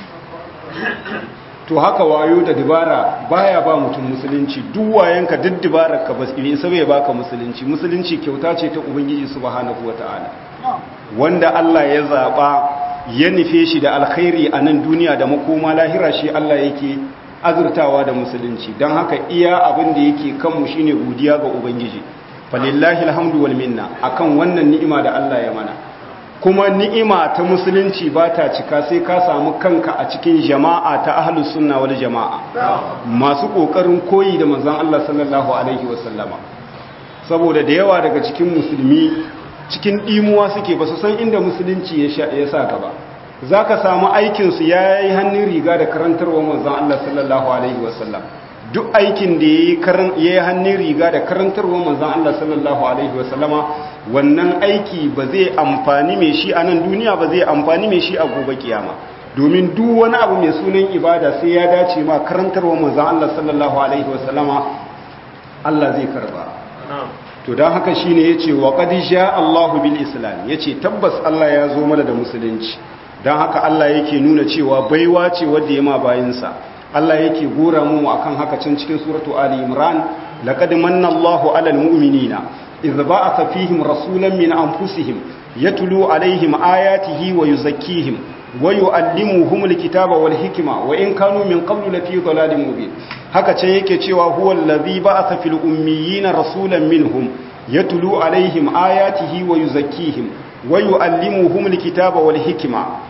to haka wayo da dibara baya ba mutum musulunci duk wayanka duk dibarar ka bas ne sai baka musulunci musulunci kyauta ce ta ubangiji subhanahu wataala wanda Allah ya zaba ya nufe shi da alkhairi a nan duniya da makoma lahira shi Allah yake azurtawa da musulunci don haka iya abin da yake kanmu shine godiya ga ubangiji falillahi alhamdu wal minna akan wannan ni'ima da Allah ya mana kuma ni'ima ta musulunci ba ta cika sai ka samu kanka a cikin jama'a ta ahlus sunna wal jama'a masu kokarin koyi da manzon Allah sallallahu alaihi wasallama saboda da yawa daga cikin musulmi cikin ɗimuwa suke ba su san inda musulunci ya sa gaba za ka samu aikinsu ya yi hannun riga da karantarwa manzan Allah sallallahu Alaihi wasallam duk aikin da ya yi hannun riga da karantarwa manzan Allah sallallahu Alaihi wasallama wannan aiki ba zai amfani mai shi a nan duniya ba zai amfani mai shi a gobe kiyama domin duk wani abu mai sunan ibada sai ya dace ma karantarwa manzan Allah sallallahu Alaihi wasallama Allah zai karba to don haka shi ne ya ce wa ƙadisha Allahu bil Islam ya ce tabbas Allah ya zo mana da musulunci don haka Allah yake nuna cewa baiwa ce wadda ya ma bayansa Allah yake gora mu akan haka can cikin suratu Ali Imran laqad manna Allahu 'alal mu'minina idh ba'atha fihim rasulan min anfusihim yatlu 'alayhim ayatihi wa yuzakkihim wa yu'allimuhum alkitaba wal hikma wa in kanu min qablu lafi dhalalin mubin haka ce yake cewa huwa allazi ba'atha fil ummiyina rasulan minhum yatlu alaihim ayatihi wa yuzakkihim wa yuallimuhum alkitaba wal hikma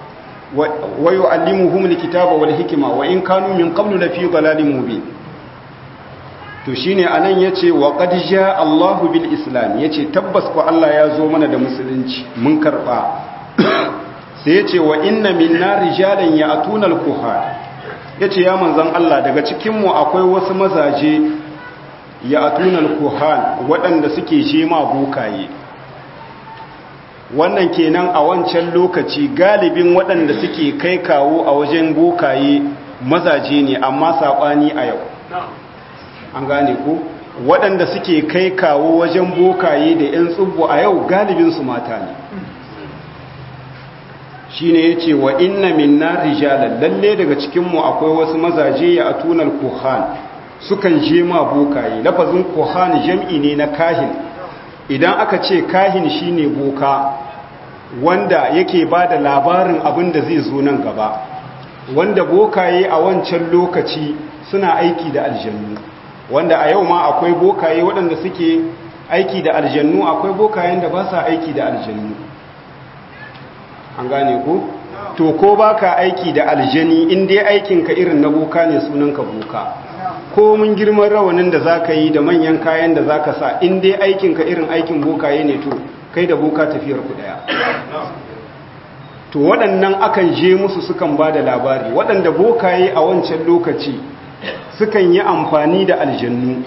wa yuallimuhum alkitaba wal hikma wa in kanu min qablu lafi dhalalin mubin to shine anan yace wa qad jaa Allahu bil islam yace tabbas ko Allah ya zo mana da musulunci mun karba sai yace wa inna minna rijalan ya'tuna al-kuhar ya ce ya manzan Allah daga cikinmu akwai wasu mazaje ya atunan kuhan waɗanda suke shema bokaye wannan kenan a wancan lokaci galibin waɗanda suke kai kawo a wajen bokaye mazaje ne amma saɓani a yau an gane ko waɗanda suke kai kawo wajen bokaye da 'yan tsubbo a yau galibinsu mata ne shine yace wa inna minna rijalan lalle daga cikin mu akwai wasu mazaje ya atunal kuhan sukan je ma bokaye lafazin kuhan jam'i ne na kahin idan aka ce kahin shine boka wanda yake bada labarin abin da zai zo nan gaba wanda bokaye a wancan lokaci suna aiki da aljannu wanda a yau ma akwai bokaye waɗanda suke aiki da aljannu akwai bokayen da ba sa aiki da aljannu an gane ku to ko baka aiki da aljani in dai aikinka irin na boka ne sunanka boka ko mun girman rawanin da zaka yi da manyan kayan da zaka sa in dai aikinka irin aikin bokaye ne to kai da boka tafiyar ku daya to waɗannan akan je musu sukan ba da labari waɗanda bokaye a wancan lokaci sukan yi amfani da aljannu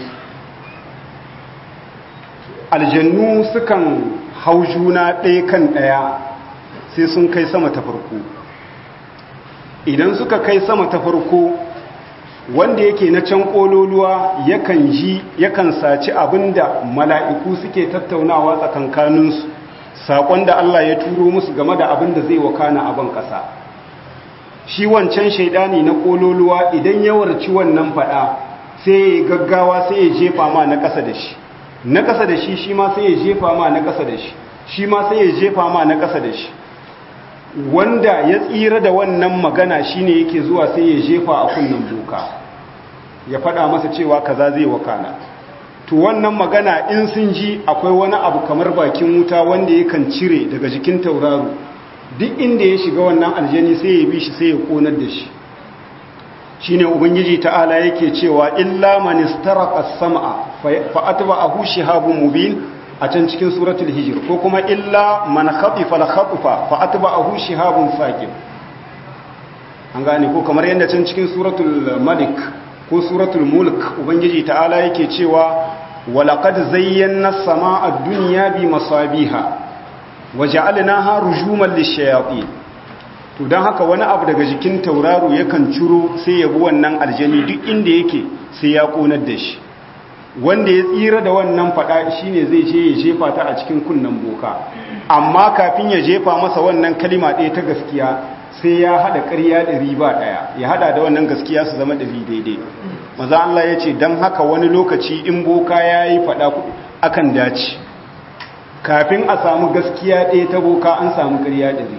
aljannu sukan hau juna ɗaya kan ɗaya sai sun kai sama ta farko idan suka kai sama ta farko wanda yake na can ƙololuwa yakan ji yakan saci abinda mala'iku suke tattaunawa tsakankaninsu saƙon da Allah ya turo musu game da abin da zai wakana a ban ƙasa shi wancan shaidani na ƙololuwa idan ya warci wannan faɗa sai ya gaggawa sai ya jefa ma na ƙasa da shi na ƙasa da shi shi ma sai ya jefa ma na ƙasa da shi shi ma sai ya jefa ma na ƙasa da shi wanda ya tsira da wannan magana shine yake zuwa sai ya jefa a kunnen boka ya faɗa masa cewa kaza zai wakana to wannan magana in sun ji akwai wani abu kamar bakin wuta wanda yakan cire daga jikin tauraro duk inda ya shiga wannan aljani sai ya bi shi sai ya konar da shi shine ubangiji ta'ala yake cewa illa man istaraqa as-sam'a fa atba'ahu shihabun mubin a can cikin suratul hijr ko kuma illa man khatifa al-khatfa fa atba'ahu shihabun saqib an gane ko kamar yadda can cikin suratul malik ko suratul mulk ubangiji ta'ala yake cewa walaqad zayyana as-samaa'a ad-dunya bi masabiha waja'alnaha rujuman lish-shayatin to dan haka wani abu daga jikin tauraro yakan ciro sai ya bi wannan aljani duk inda yake sai ya konar da shi wanda ya tsira da wannan fada shine zai je ya jefa ta a cikin kunnan boka amma kafin ya jefa masa wannan kalima ɗaya ta gaskiya sai ya hada ƙarya ɗari ba ɗaya ya hada da wannan gaskiya su zama ɗari daidai maza Allah ya ce don haka wani lokaci in boka ya yi faɗa akan dace kafin a samu gaskiya ɗaya ta boka an samu ƙarya ɗari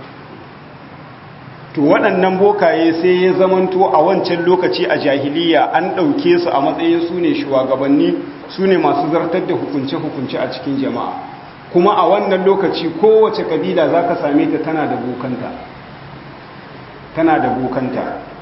to waɗannan bokaye sai ya zamanto a wancan lokaci a jahiliya an ɗauke su a matsayin su ne shugabanni su ne masu zartar da hukunce-hukunce a cikin jama'a kuma a wannan lokaci kowace kabila za ka same ta tana da bokanta tana da bokanta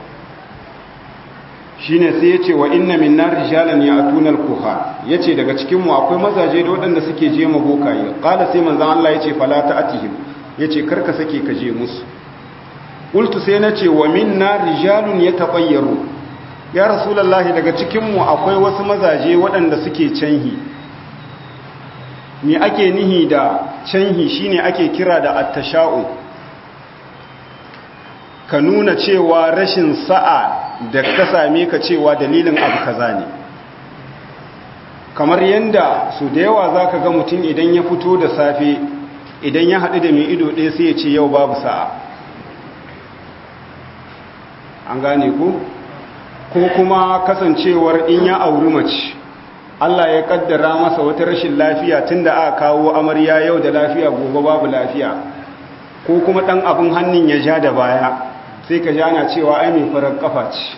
shi ne sai ya ce wa inna min na rijalan ya atunar kuha ya ce daga cikinmu akwai mazaje da waɗanda suke je ma bokaye ƙala sai manzan Allah ya ce falata atihim ya ce karka sake ka je musu ƙultu sai na ce wa min na rijalun ya taɓayyaru ya rasulallah daga cikinmu akwai wasu mazaje waɗanda suke canhi me ake nihi da canhi shine ake kira da attasha'u ka nuna cewa rashin sa'a da ka same ka cewa dalilin abu kaza ne kamar yanda su da yawa za ka ga mutum idan ya fito da safe idan ya haɗu da mai ido ɗaya sai ya ce yau babu sa'a an gane ku ko kuma kasancewar in ya auri mace Allah ya kaddara masa wata rashin lafiya tunda aka kawo amarya yau da lafiya gobe babu lafiya ko kuma ɗan abin hannun ya ja da baya sai ka jana cewa ai mai farar kafa ce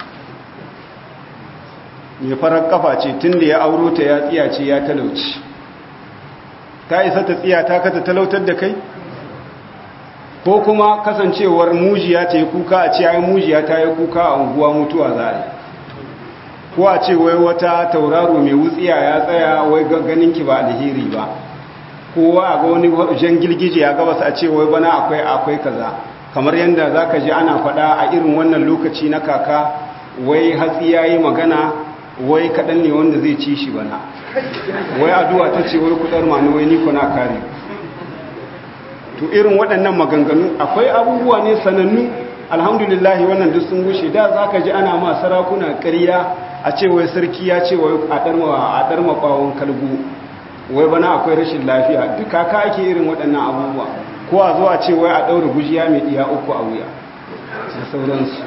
mai farar kafa ce tun da ya auro ta ya tsiya ce ya talauci ta isa ta tsiya ta kata talautar da kai ko kuma kasancewar mujiya ta yi kuka a ce ai mujiya ta yi kuka a unguwa mutuwa za a ko a ce wai wata tauraro mai wutsiya ya tsaya wai ganin ki ba alheri ba kowa a ga wani jan girgije ya gabas a ce wai bana akwai akwai kaza kamar yadda za ka ji ana faɗa a irin wannan lokaci na kaka wai hatsi ya yi magana wai kaɗan ne wanda zai ci shi bana wai addu'a ta ce wai kudar mani wai niko na kare to irin waɗannan maganganu akwai abubuwa ne sanannu alhamdulillahi wannan duk sun gushe da za ka ji ana ma sarakuna ƙarya a ce wai sarki ya ce wai a ɗarma ɓawon kalgo wai bana akwai rashin lafiya duk kaka ake irin waɗannan abubuwa ko a zuwa ce wai a ɗaura gujiya mai ɗiya uku a wuya da sauransu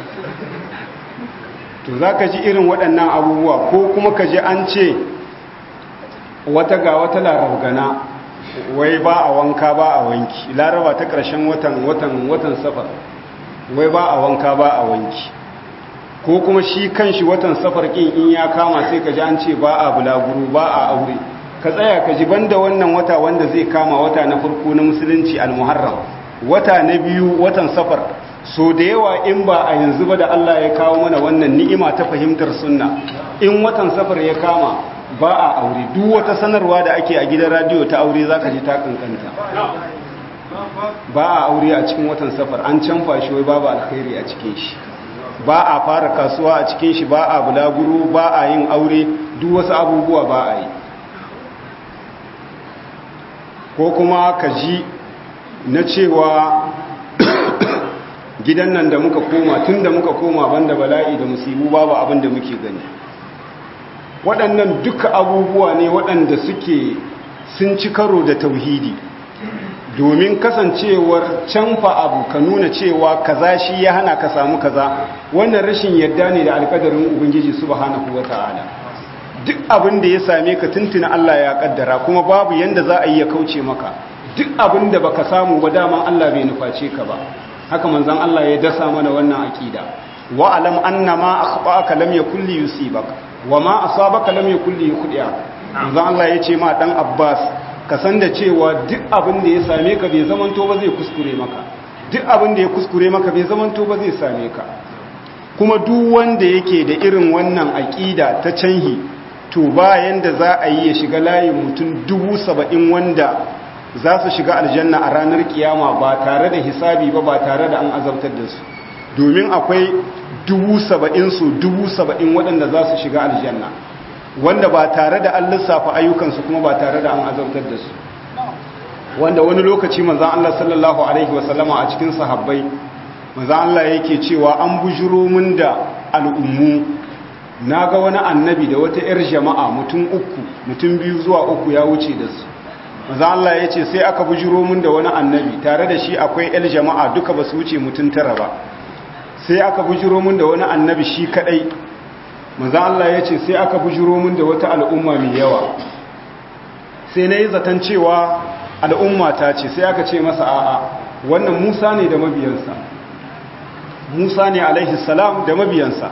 to za ka ji irin waɗannan abubuwa ko kuma ka ji an ce wata ga wata larabgana wai ba a wanka ba a wanki laraba ta ƙarshen watan watan watan safar wai ba a wanka ba a wanki ko kuma shi kanshi watan safar ƙin in ya kama sai ka ji an ce ba a bulaguro ba a aure ka tsaya ka ji banda wannan wata wanda zai kama wata na farko na musulunci al-muharram wata na biyu watan safar so da yawa in ba a yanzu ba da Allah ya kawo mana wannan ni'ima ta fahimtar sunna in watan safar ya kama ba a aure duk wata sanarwa da ake a gidan radiyo ta aure zaka ji ta kankanta ba a aure a cikin watan safar an canfa shi wai babu alkhairi a cikin shi ba a fara kasuwa a cikin shi ba a bulaguro ba a yin aure duk wasu abubuwa ba a yi ko kuma ka ji na cewa gidan nan da muka koma tun da muka koma banda bala'i da musibu babu abin da muke gani waɗannan duka abubuwa ne waɗanda suke sun ci karo da tauhidi domin kasancewar canfa abu ka nuna cewa kaza shi ya hana ka samu kaza wannan rashin yadda ne da alƙadarin ubangiji subhanahu wata'ala duk abin da ya same ka tuntuna Allah ya kaddara kuma babu yanda za a yi ya kauce maka duk abin da baka samu ba dama Allah bai nuface ka ba haka manzon Allah ya dasa mana wannan aqida wa alam anna ma akhba'aka lam yakul li yusibak wa ma asabaka lam yakul li yukhdi'ak manzon Allah ya ce ma dan Abbas ka san da cewa duk abin da ya same ka bai zamanto ba zai kuskure maka duk abin da ya kuskure maka bai zamanto ba zai same ka kuma duk wanda yake da irin wannan aqida ta canhi to bayan da za a yi ya shiga layin mutum dubu saba'in wanda za su shiga aljanna a ranar kiyama ba tare da hisabi ba ba tare da an azabtar da su domin akwai dubu saba'in su dubu saba'in waɗanda za su shiga aljanna wanda ba tare da an lissafa ayyukansu kuma ba tare da an azabtar da su wanda wani lokaci manzan Allah sallallahu alaihi wasallama a cikin sahabbai manzan Allah yake cewa an bujuro min da al'ummu na ga wani annabi da wata 'yar jama'a mutum uku mutum biyu zuwa uku ya wuce da su maza Allah ya ce sai aka bujiro mun da wani annabi tare da shi akwai 'yar jama'a duka ba su wuce mutum tara ba sai aka bujiro mun da wani annabi shi kadai maza Allah ya ce sai aka bujiro mun da wata al'umma mai yawa sai na yi zaton cewa al'umma ta ce sai aka ce masa a'a wannan musa ne da mabiyansa musa ne alaihi salam da mabiyansa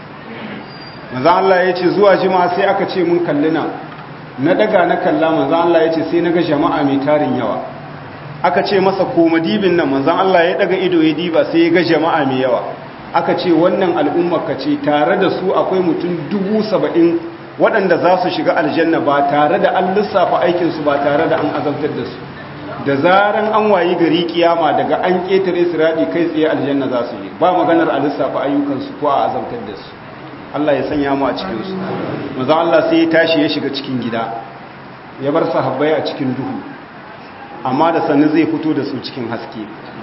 maza Allah ya ce zuwa jima sai aka ce mun kalli nan na daga na kalla maza Allah ya ce sai na ga jama'a mai tarin yawa aka ce masa koma dibin nan maza Allah ya daga ido ya diba sai ya ga jama'a mai yawa aka ce wannan al'ummar ka ce tare da su akwai mutum dubu saba'in waɗanda za su shiga aljanna ba tare da an lissafa aikinsu ba tare da an azabtar da su da zaran an wayi gari kiyama daga an ƙetare siraɗi kai tsaye aljanna za su yi ba maganar a lissafa ayyukansu ko a azabtar da su Allah ya sanya mu a cikinsu maza Allah sai ya tashi ya shiga cikin gida ya bar sahabbai a cikin duhu amma da sannu zai fito da su cikin haske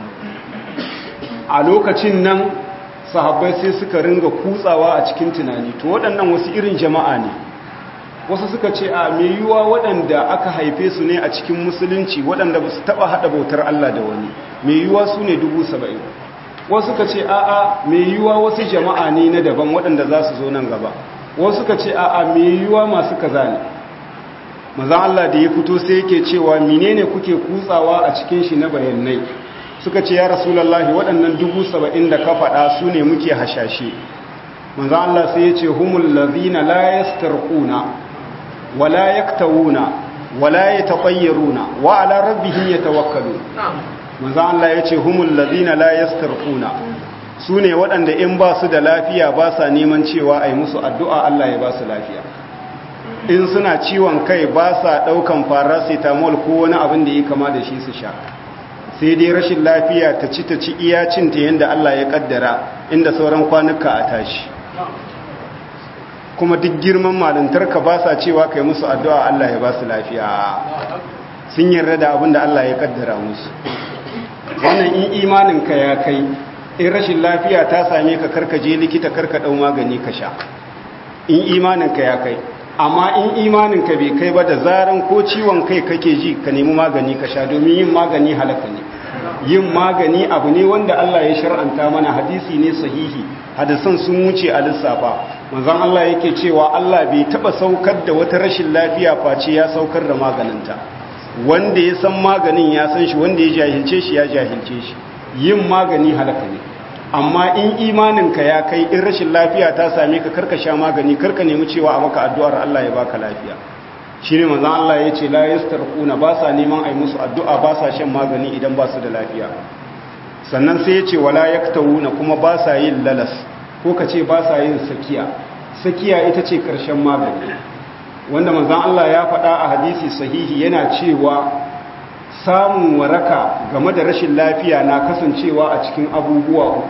a lokacin nan sahabbai sai suka ringa kutsawa a cikin tunani to waɗannan wasu irin jama'a ne wasu suka ce a mai yiwuwa waɗanda aka haife su ne a cikin musulunci waɗanda ba su taɓa haɗa bautar Allah da wani mai yiwuwa su ne dubu saba'in wasu suka ce a'a mai yiwuwa wasu jama'a ne na daban waɗanda za su zo nan gaba wasu suka ce a'a mai yiwuwa masu kaza ne maza Allah da ya fito sai yake cewa menene kuke kutsawa a cikin shi na bayanai suka ce ya rasulallahi waɗannan dubu saba'in da ka faɗa su ne muke hashashe maza Allah sai ya ce humul lazina la yastarquna wala yaktawuna wala yatafayyaruna wa ala rabbihim yatawakkalun manzo Allah ya ce humul ladina la yastarquna su ne waɗanda in ba su da lafiya ba sa neman cewa ai musu addu'a Allah ya ba su lafiya in suna ciwon kai ba sa ɗaukan paracetamol ko wani abin da ya kama da shi su sha sai dai rashin lafiya ta ci ta ci iya cinta yadda Allah ya kaddara inda sauran kwanuka a tashi kuma duk girman malintarka ba sa cewa kai musu addu'a Allah ya ba su lafiya sun yarda da abin da Allah ya kaddara musu wannan in imaninka ya kai in rashin lafiya ta same ka karka je likita karka dau magani ka sha in imaninka ya kai amma in imaninka bai kai ba da zaran ko ciwon kai kake ji ka nemi magani ka sha domin yin magani halaka ne yin magani abu ne wanda Allah ya shar'anta mana hadisi ne sahihi hadisan sun wuce a lissafa manzon Allah yake cewa Allah bai taba saukar da wata rashin lafiya face ya saukar da maganinta wanda ya san maganin ya san shi wanda ya jahilce shi ya jahilce shi yin magani halaka ne amma in imaninka ya kai in rashin lafiya ta same ka karka sha magani karka nemi cewa a maka addu'ar Allah ya baka lafiya shi ne manzan Allah ya ce la yastarquna ba sa neman ai musu addu'a ba sa shan magani idan ba su da lafiya sannan sai ya ce wala yaktawuna kuma ba sa yin lalas ko ka ce ba sa yin sakiya sakiya ita ce karshen magani wanda manzan Allah ya faɗa a hadisi sahihi yana cewa samun waraka game da rashin lafiya na kasancewa a cikin abubuwa uku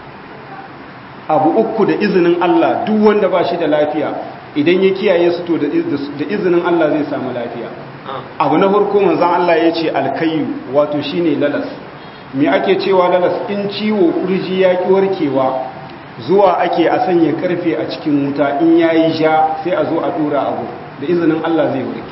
abu uku da izinin Allah duk wanda ba shi da lafiya idan ya kiyaye su to da izinin Allah zai samu lafiya abu na farko manzon Allah ya ce alkayu wato shine lalas me ake cewa lalas in ciwo kurji ya ki warkewa zuwa ake a sanya karfe a cikin wuta in yayi ja sai a zo a dora abu da izinin Allah zai warke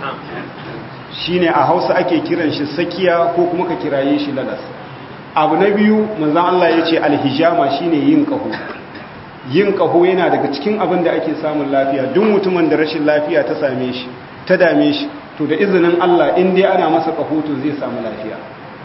shine a Hausa ake kiran shi sakiya ko kuma ka kiraye shi lalas abu na biyu manzon Allah ya ce alhijama shine yin kaho yin kaho yana daga cikin abin da ake samun lafiya duk mutumin da rashin lafiya ta same shi ta dame shi to da izinin Allah in dai ana masa kaho to zai samu lafiya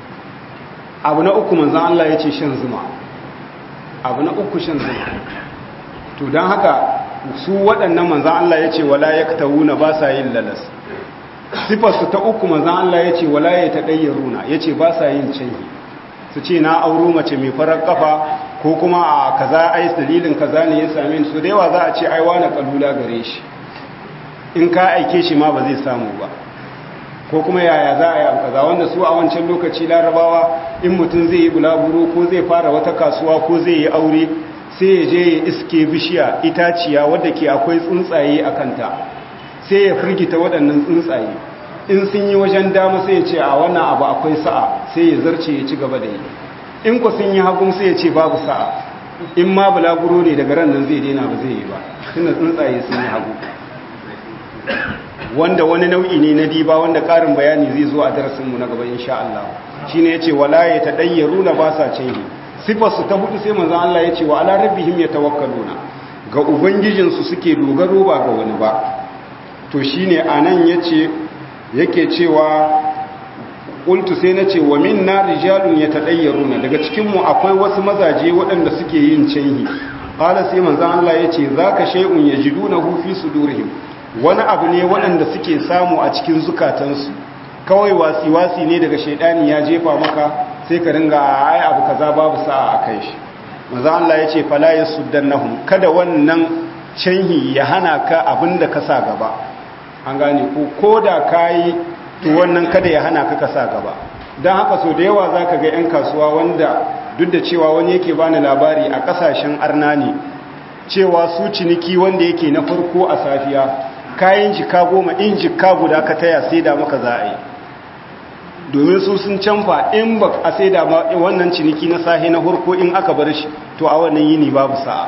abu na uku manzon Allah ya ce shan zuma abu na uku shan zuma to don haka su waɗannan manzon Allah ya ce wala yaktawuna ba sa yin lalas sifarsu ta uku manzon Allah ya ce wala ya taɗayyaruna ya ce ba sa yin canji su ce na auro mace mai farar kafa ko kuma a kaza ai dalilin kaza ne ya same ni so da yawa za a ce ai wani kalula gare shi in ka aike shi ma ba zai samu ba ko kuma yaya za a yi kaza wanda su a wancan lokaci larabawa in mutum zai yi bulaguro ko zai fara wata kasuwa ko zai yi aure sai ya je ya iske bishiya itaciya wadda ke akwai tsuntsaye a kanta sai ya firgita waɗannan tsuntsaye in sun yi wajen dama sai ya ce a wannan abu akwai sa'a sai ya zarce ya ci gaba da yi in ku sun yi hagun sai ya ce babu sa'a in ma bulaguro ne daga ran nan zai daina ba zai yi ba tunda tsuntsaye sun yi hagu wanda wani nau'i ne na diba wanda ƙarin bayani zai zo a darasinmu na gaba insha Allah shine yace wala ya tadayyaruna ba sa canji sifar su ta hudu sai manzon Allah yace wa ala rabbihim yatawakkaluna ga ubangijinsu suke dogaro ba ga wani ba to shine anan yace yake cewa qultu sai nace wa minna rijalun yatadayyaruna daga cikin mu akwai wasu mazaje waɗanda suke yin canhi qala sai manzon Allah yace zaka shay'un yajidunahu fi sudurihim wani abu ne waɗanda suke samu a cikin zukatansu kawai wasi-wasi ne daga shaidani ya jefa maka sai ka ringa ai abu kaza babu sa'a a kai shi maza Allah ya ce fala ya suddannahum kada wannan canhi ya hana ka abin da ka sa gaba an gane ko ko da ka yi to wannan kada ya hana ka ka sa gaba don haka so da yawa za ka ga 'yan kasuwa wanda duk da cewa wani yake bani labari a ƙasashen arna ne cewa su ciniki wanda yake na farko a safiya kayan jika goma in jika guda ka taya sai da maka za a yi domin su sun canfa in ba a sai da wannan ciniki na sahi na farko in aka bar shi to a wannan yini babu sa'a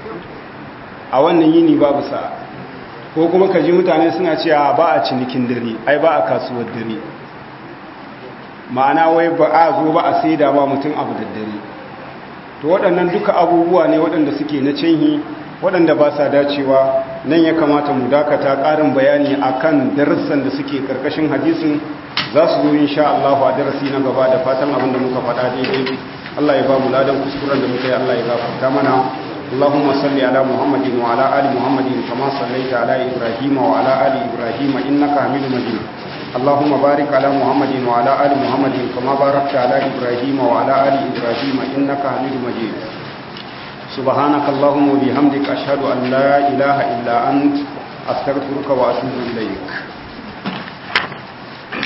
a wannan yini babu sa'a ko kuma ka ji mutane suna cewa ba a cinikin dare ai ba a kasuwar dare ma'ana wai ba a zo ba a sai da ba mutum abu da dare to waɗannan duka abubuwa ne waɗanda suke na canhi waɗanda ba sa dacewa nan ya kamata mu dakata ƙarin bayani akan darussan da suke ƙarƙashin hadisin za su zo insha Allah a darasi na gaba da fatan abin da muka faɗa daidai Allah ya ba mu ladan kuskuren da muka yi Allah ya gafarta mana اللهم صل على محمد وعلى آل محمد كما صليت على إبراهيم وعلى آل إبراهيم إنك حميد مجيد اللهم بارك على محمد وعلى آل محمد كما باركت على إبراهيم وعلى آل إبراهيم إنك حميد مجيد سبحانك اللهم وبحمدك أشهد أن لا إله إلا أنت أستغفرك وأتوب إليك